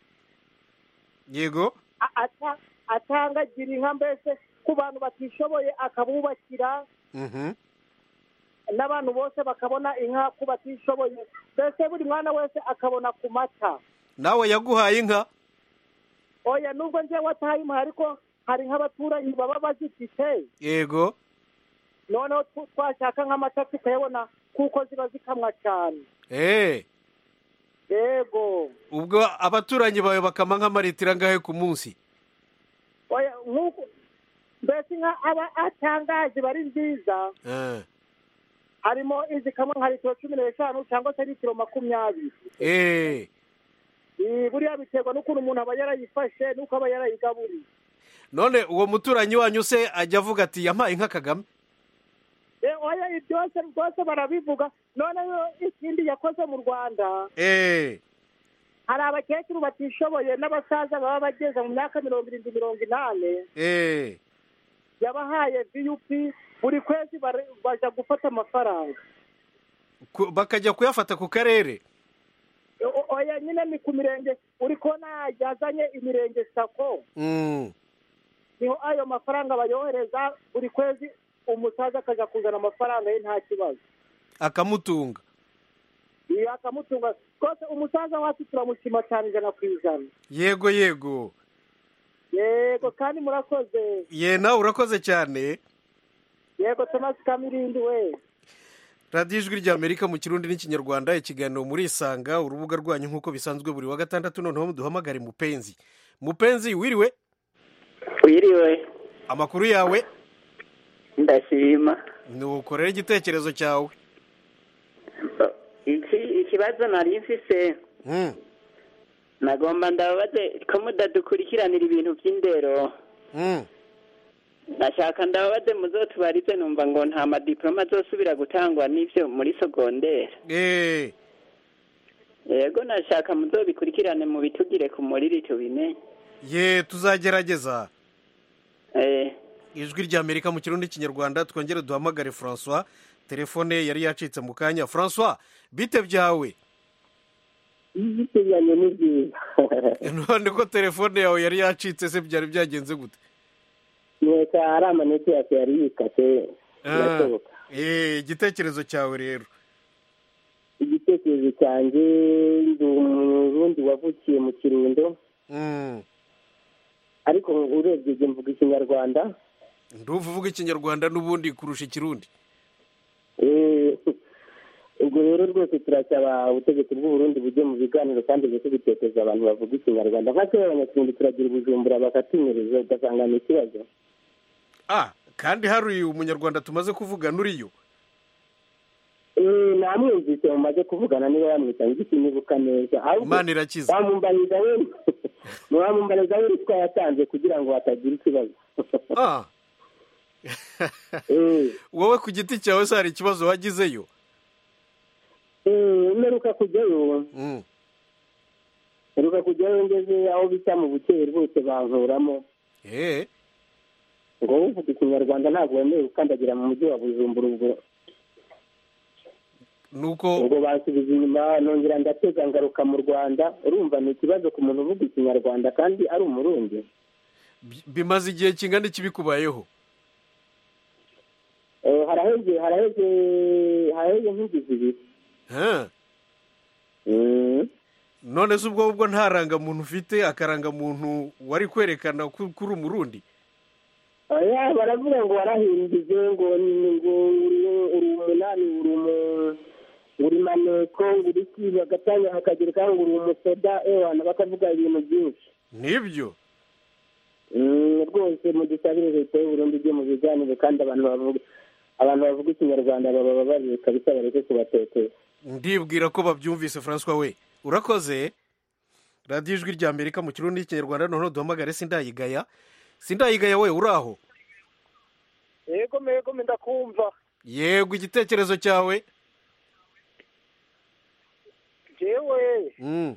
Speaker 1: yego
Speaker 3: a- ata- atanga gira inka mbese ku bantu batishoboye akabubakira
Speaker 1: Mhm.
Speaker 3: n'abantu bose bakabona inka ku batishoboye mbese buri mwana wese akabona ku mata
Speaker 1: nawe yaguhaye inka
Speaker 3: oya nubwo njyewe ataye impuhwe ariko hari nk'abaturanyi baba bazifite
Speaker 1: yego
Speaker 3: noneho tu- twashaka nk'amata tukayabona kuko ziba zikamwa cyane
Speaker 1: eh
Speaker 3: yego
Speaker 1: ubwo abaturanyi bawe bakama nk'amaritiro angahe ku munsi
Speaker 3: oya nk'uko mbese inka aba atangaje bari nziza
Speaker 1: Eh.
Speaker 3: harimo izikamwa nka litiro cumi n'eshanu cyangwa se litiro makumyabiri
Speaker 1: eh
Speaker 3: Eh, buriya biterwa n'ukuntu umuntu aba yarayifashe n'uko aba yarayigaburiye
Speaker 1: none uwo muturanyi wanyu se ajya avuga ati yampaye inka kagame
Speaker 3: Eh, oya ibi byose rwose barabivuga noneho ikindi yakoze mu rwanda
Speaker 1: eh
Speaker 3: hari abakecuru batishoboye n'abasaza baba bageze mu myaka mirongo irindwi mirongo inani
Speaker 1: eh
Speaker 3: yabahaye vup buri kwezi bare- baja gufata amafaranga
Speaker 1: Ku- bakajya kuyafata ku karere
Speaker 3: O- oya nyine ni ku mirenge uri kubona yazanye imirenge sako
Speaker 1: Mm.
Speaker 3: niho ayo mafaranga bayohereza buri kwezi umusaza akajya kuzana amafaranga ye nta kibazo
Speaker 1: akamutunga
Speaker 3: iyo akamutunga rwose umusaza wacu turamushima cyane ijana ku ijana
Speaker 1: yego yego
Speaker 3: yego kandi murakoze
Speaker 1: ye nawe urakoze cyane
Speaker 3: yego tomasi kamirindi we
Speaker 1: radiyo ijwi ry'amerika mu kirundi n'ikinyarwanda ikiganiro muri isanga urubuga rwanyu nk'uko bisanzwe buri wa gatandatu noneho duhamagare mupenzi mupenzi wiriwe
Speaker 2: wiriwe
Speaker 1: amakuru yawe
Speaker 2: ndashima
Speaker 1: nuko rero igitekerezo cyawe
Speaker 2: iki ikibazo nari mfise
Speaker 1: Mm,
Speaker 2: nagomba ndababaze ko mudadukurikiranira ibintu by'indero
Speaker 1: mm.
Speaker 2: nashaka ndababaze muzotubarize numva ngo nta madiploma azosubira gutangwa n'ivyo muri sogondere
Speaker 1: Eh,
Speaker 2: yego nashaka muzobikurikirane mu bitugire ku muriri tubimenye
Speaker 1: ye tuzagerageza
Speaker 2: eh
Speaker 1: ijwi ry'amerika mu kirundi n'ikinyarwanda twongere duhamagare francois telefone yari yacitse mu kanya francois bite byawe
Speaker 4: biteganye ni byiza
Speaker 1: none ko telefone yawe yari yacitse se byari byagenze gute
Speaker 4: nkeka ari amanete yose yari yikase
Speaker 1: Ah,
Speaker 4: birashoboka
Speaker 1: eh, igitekerezo cyawe rero
Speaker 4: igitekerezo cyanjye ndi umurundi wavukiye mu kirundo
Speaker 1: Mm,
Speaker 4: ariko urebye njye mvuga ikinyarwanda
Speaker 1: nduva uvuga ikinyarwanda n'ubundi kurusha ikirundi
Speaker 4: Eh, ubwo rero rwose turasaba ubutegetsi bw'uburundi bujye mu biganiro kandi bujye tubitekereza abantu bavuga ikinyarwanda nka kera abanyakirundi turagira ubujumbura bakatunyereza ugasanga ni ikibazo
Speaker 1: ah kandi hari umunyarwanda tumaze kuvuga n'uriyo
Speaker 4: Eh, namwumvise mumaze kuvugana niba yamwita ngiki nibuka neza ahubwo
Speaker 1: Imana irakiza.
Speaker 4: wamumbariza we wamumbariza we ruswa yatanze kugira ngo hatagira ikibazo
Speaker 1: ah wowe ku giti cyawe se hari ikibazo wagizeyo
Speaker 4: Eh, mperuka kujyayo
Speaker 1: Mm.
Speaker 4: mperuka kujyayo ngeze aho bita mu bukeye bose bankuramo
Speaker 1: eh
Speaker 4: ngo uvuga ikinyarwanda ntabwo wemerewe gukandagira mu mujyi wa bujumbura ubwo
Speaker 1: nuko
Speaker 4: ubwo bansubiza inyuma nongera ndatega ngaruka mu rwanda urumva ni ikibazo ku muntu uvuga ikinyarwanda kandi ari umurundi
Speaker 1: bi- bimaze igihe kingana iki bikubayeho
Speaker 4: Eh, haraheze haraheze haraheze nk'ingizi ibiri
Speaker 1: Ha?
Speaker 4: Mm.
Speaker 1: none se ubwo ubwo nta rangamuntu ufite akarangamuntu wari kwerekana ko ko uri umurundi
Speaker 4: oya baravuga ngo warahimbije ngo ni- ngo uri uri umunani uri umu uri maneko ngo uri iki bagatanya bakagerekaho ngo uri umusoda ewana bakavuga ibintu byinshi
Speaker 1: nibyo
Speaker 4: Mm, rwose mudusabire leta y'uburundi ijye mu biganiro kandi abantu bavuga abantu bavuga ikinyarwanda baba babarire kabisa bareke kubatetera
Speaker 1: ndibwira ko babyumvise francois we urakoze radiyo ijwi rya amerika mu kirundi n'ikinyarwanda noneho duhamagare sindayigaya sindayigaya we uri aho
Speaker 3: yego mego ndakumva
Speaker 1: yego igitekerezo cyawe
Speaker 3: jewe
Speaker 1: Mm.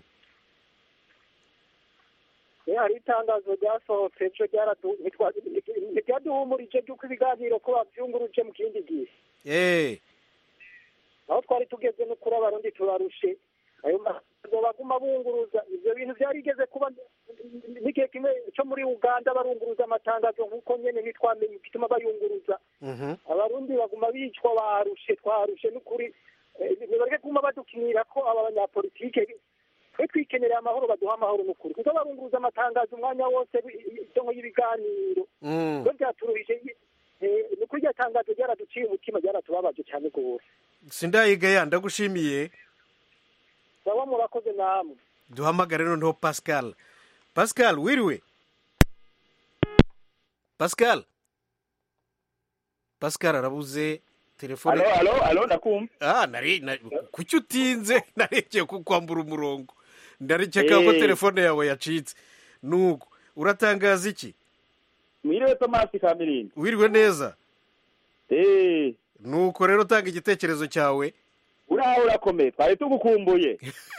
Speaker 3: eh, hari itangazo ryasohotse ejo ryaradu- ntitwa- ntiryaduhumurije ry'uko ibiganiro ko babyunguruje mu kindi gihe
Speaker 1: eh
Speaker 3: aho twari tugeze no kuri abarundi turarushe ayo mazo baguma bunguruza ivyo bintu vyarigeze kuba n'igihe kimwe cyo muri uganda barunguruza amatangazo nk'uko nyene ntitwamenye igituma bayunguruza
Speaker 1: Mhm.
Speaker 3: abarundi baguma bicwa barushe twarushe n'ukuri eh, nibareke kuguma badukinira ko aba banyapolitike twe twikenera amahoro baduha amahoro n'ukuri kuko barunguruza amatangazo umwanya wose donko y'ibiganiro
Speaker 1: Mm.
Speaker 3: byo byaturuhije eh, ni ukuri iryo tangazo ryaraduciye umutima ryaratubabaje cyane rwose
Speaker 1: sindayigaya ndagushimiye
Speaker 3: baba murakoze namwe
Speaker 1: duhamagare noneho pascal pascal wiriwe pascal pascal arabuze telefone
Speaker 8: Alo, alo, alo, ndakumva.
Speaker 1: ah nari na- kuki utinze narekeye kukwambura umurongo ndarekeka ko
Speaker 8: Eh.
Speaker 1: telefone yawe yacitse nuko uratangaza iki
Speaker 8: mwiriwe tomasi kamirindi
Speaker 1: wiriwe neza
Speaker 8: eh
Speaker 1: nuko rero tanga igitekerezo cyawe
Speaker 8: uraho urakomeye twari tugukumbuye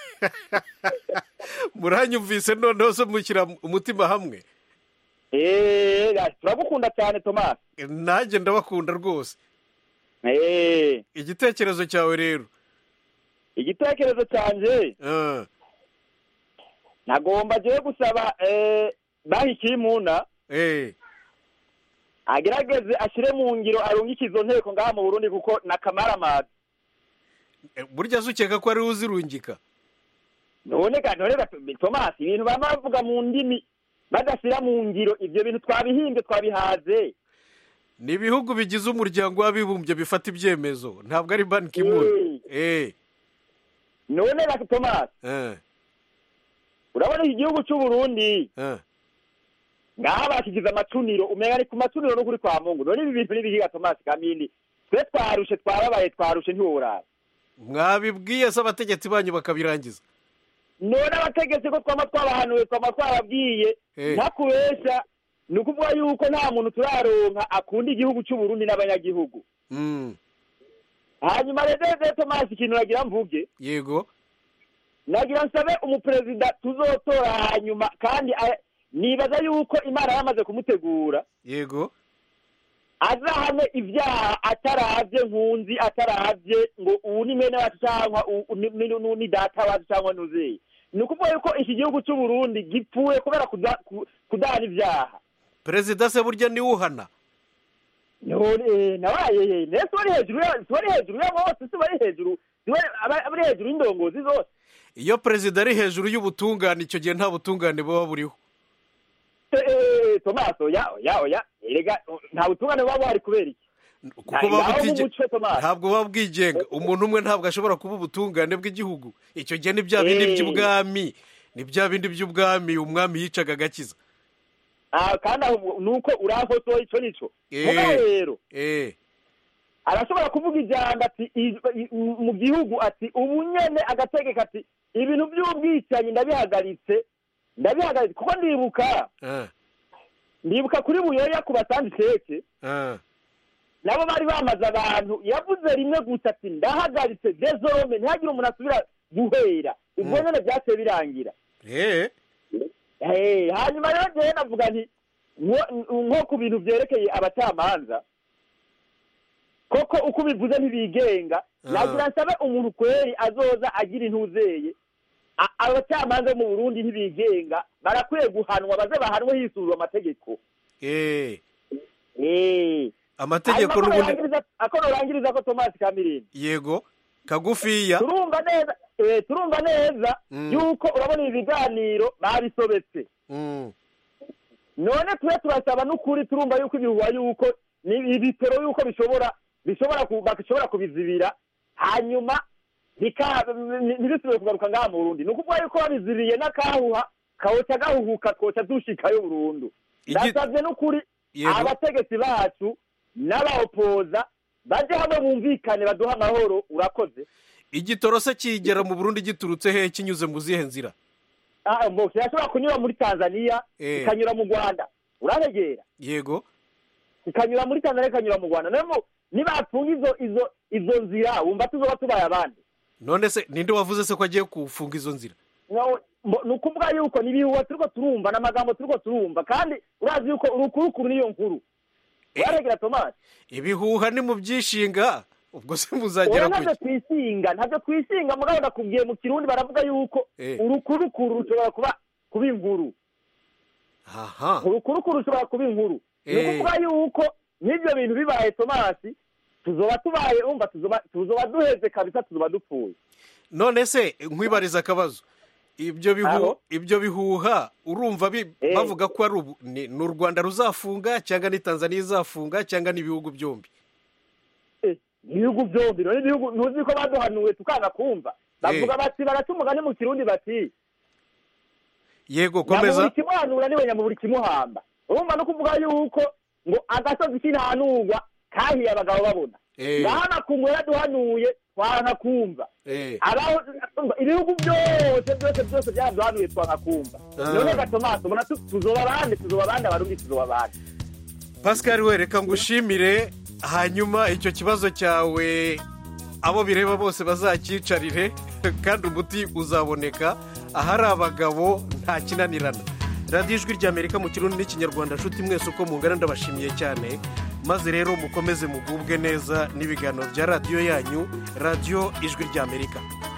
Speaker 1: muranyumvise noneho se mushyira umutima hamwe
Speaker 8: eh turagukunda cyane tomasi
Speaker 1: nanjye ndabakunda rwose
Speaker 8: eh
Speaker 1: igitekerezo cyawe rero
Speaker 8: igitekerezo cyanjye
Speaker 1: Ah,
Speaker 8: nagomba jewe gusaba eh bahi kimuna
Speaker 1: eh
Speaker 8: agerageze ashyire mu ngiro arungike izo nteko ngaha mu burundi kuko na kamaramazi
Speaker 1: burya se ukeka ko ariwe uzirungika
Speaker 8: none ga none ga thomas ibintu baba bavuga mu ndimi badashyira mu ngiro ibyo bintu twabihimbye twabihaze
Speaker 1: ni ibihugu bigize umuryango w'abibumbye bifata ibyemezo ntabwo ari ban kimwe eh
Speaker 8: none ga thomas
Speaker 1: eh
Speaker 8: urabona iki gihugu cy'u burundi
Speaker 1: eh
Speaker 8: ngaha bashyize amacuniro umenya ni ku macuniro no kuri kwa mungu none ibi bintu n'ibihiga thomas kamindi twe twarushe twababaye twarushe ntiworara
Speaker 1: mwabibwiye se abategetsi banyu bakabirangiza
Speaker 8: none abategetsi ko twaba twabahanuye twaba twababwiye
Speaker 1: Eh.
Speaker 8: ntakubesha ni ukuvuga yuko nta muntu turaronka akunda igihugu cy'u Burundi n'abanyagihugu
Speaker 1: Mm,
Speaker 8: hanyuma rero rero tomasi ikintu nagira mvuge
Speaker 1: yego
Speaker 8: nagira nsabe umuperezida tuzotora hanyuma kandi a- nibaza yuko imana yamaze kumutegura
Speaker 1: yego
Speaker 8: azahane ibyaha ataravye nkunzi ataravye ngo uwu ni mwene wacu cyangwa u- u- ni- ni ni data wacu cyangwa nuzeyi ni ukuvuga yuko iki gihugu cy'u Burundi gipfuye kubera kuda- ku- kudahana ibyaha
Speaker 1: perezida se burya niwe uhana
Speaker 8: none nabaye nese wari hejuru ya wari hejuru ya bose si wari hejuru si wari aba- abari hejuru y'indongozi zose
Speaker 1: iyo perezida ari hejuru y'ubutungane icyo gihe nta butungane buba buriho
Speaker 8: Eh, eh, tomaso ya ya ya erega nta butungane buba buhari kubera iki
Speaker 1: kuko buba
Speaker 8: Ngaho
Speaker 1: butige-
Speaker 8: nk'umuco, Thomas.
Speaker 1: ntabwo buba bwigenga umuntu umwe ntabwo ashobora kuba ubutungane bw'igihugu icyo gihe ni bya bindi
Speaker 8: Eh.
Speaker 1: by'ubwami ni bya bindi by'ubwami umwami yicaga agakiza
Speaker 8: Ah, kandi aho ni uko urankosoye ico nico
Speaker 1: Eh.
Speaker 8: mugabo rero
Speaker 1: eh
Speaker 8: arashobora kuvuga ijambo ati i- i- mu gihugu ati ubu nyene agategeka ati ibintu by'ubwicanyi ndabihagaritse ndabihagaritse kuko ndibuka
Speaker 1: ah,
Speaker 8: ndibuka kuri buyoya ku basanzi keke
Speaker 1: ah.
Speaker 8: nabo bari bamaze abantu yavuze rimwe gusa ati ndahagaritse desorome ntihagire umuntu asubira guhera ubwo
Speaker 1: Mm.
Speaker 8: nyene byaciye birangira
Speaker 1: eh
Speaker 8: Eh, hanyuma rero jewe navuga nti nko- nko ku bintu vyerekeye abacamanza koko uko ubivuze ntibigenga
Speaker 1: Ah.
Speaker 8: nagira nsabe umuntu kweri azoza agira intuzeye A- abacamanza bo mu burundi ntibigenga barakwiye guhanwa baze bahanwe hisuzwa amategeko
Speaker 1: eh
Speaker 8: Eh.
Speaker 1: amategeko
Speaker 8: Hanyuma ko
Speaker 1: n'ubundi
Speaker 8: norangiriza- ako norangiriza ko tomasi kamirindi
Speaker 1: yego kagufiya
Speaker 8: turumva neza eh, turumva neza
Speaker 1: Mm.
Speaker 8: yuko urabona ibi biganiro babisobetse
Speaker 1: Mm,
Speaker 8: none tube turasaba n'ukuri turumva yuko ibihuha yuko ni ibitero yuko bishobora bishobora ku- bashobora kubizibira hanyuma bika- ni- ntibisubire kugaruka ngaha mu burundi ni ukuvuga yuko babizibiriye n'akahuha kawoca gahuhuka twoca dushikayo burundu
Speaker 1: Igi-
Speaker 8: ndasabye n'ukuri
Speaker 1: Yego.
Speaker 8: abategetsi bacu n'abaopoza baje hamwe bumvikane baduha amahoro urakoze
Speaker 1: igitoro se kigera mu burundi giturutse hehe kinyuze mu zihe nzira
Speaker 8: Ah, mbo kirashobora kunyura muri tanzania
Speaker 1: Eh.
Speaker 8: kikanyura mu rwanda uraregera
Speaker 1: yego
Speaker 8: ikanyura muri tanzania ikanyura mu rwanda noneho nibafunga izo izo izo nzira wumva tuzoba tubaye abandi
Speaker 1: none se ninde wavuze se ko agiye kufunga izo nzira
Speaker 8: No, mbo- ni ukuvuga yuko ni ibihuha turiko turumva n'amagambo turiko turumva kandi urazi yuko urukurukuru niyo nkuru uraregera tomasi
Speaker 1: ibihuha ni mu byishinga ubwo se muzagera
Speaker 8: oya
Speaker 1: ku
Speaker 8: ntabyo twisinga ntabyo twisinga mugabo ndakubwiye mu kirundi baravuga yuko
Speaker 1: Eh.
Speaker 8: urukurukuru rushobora kuba kuba inkuru
Speaker 1: aha
Speaker 8: urukurukuru rushobora kuba inkuru ni
Speaker 1: Eh.
Speaker 8: ukuvuga yuko n'ibyo bintu bibaye tomasi tuzoba tubaye umva tuzoba tuzoba duheze kabisa tuzoba dupfuye
Speaker 1: none se nkwibariza akabazo ibyo bihu
Speaker 8: Aho?
Speaker 1: ibyo bihuha urumva bi-
Speaker 8: Eh.
Speaker 1: bavuga ko ari ubu ni ni u rwanda ruzafunga cyangwa ni tanzania izafunga cyangwa ni ibihugu byombi
Speaker 8: ibihugu byombi none ibihugu ntuzi ko baduhanuwe tukanga kumva bavuga bati baraca umugani mu kirundi bati
Speaker 1: yego
Speaker 8: nyamuburi
Speaker 1: komeza
Speaker 8: kimuhanura niwe nyamuburi kimuhamba urumva no kuvuga yuko ngo agasozi k'intanurwa kahiye abagabo babona
Speaker 1: Eh.
Speaker 8: ngaho amakungu yaraduhanuye twanka kumva
Speaker 1: Eh.
Speaker 8: abaho ibihugu byose byose byose byaraduhanuye twanka kumva
Speaker 1: Ah.
Speaker 8: none gatomaso ubona tu- tuzoba bande tuzoba bande abarundi tuzoba bande
Speaker 1: pascal we reka ngushimire hanyuma icyo kibazo cyawe abo bireba bose bazakicarire kandi umuti uzaboneka ahari abagabo nta kinanirana radiyo ijwi ry'amerika mu kirundi n'ikinyarwanda nshuti mwese uko mungana ndabashimiye cyane maze rero mukomeze mugubwe neza n'ibiganiro bya radiyo yanyu radiyo ijwi ry'amerika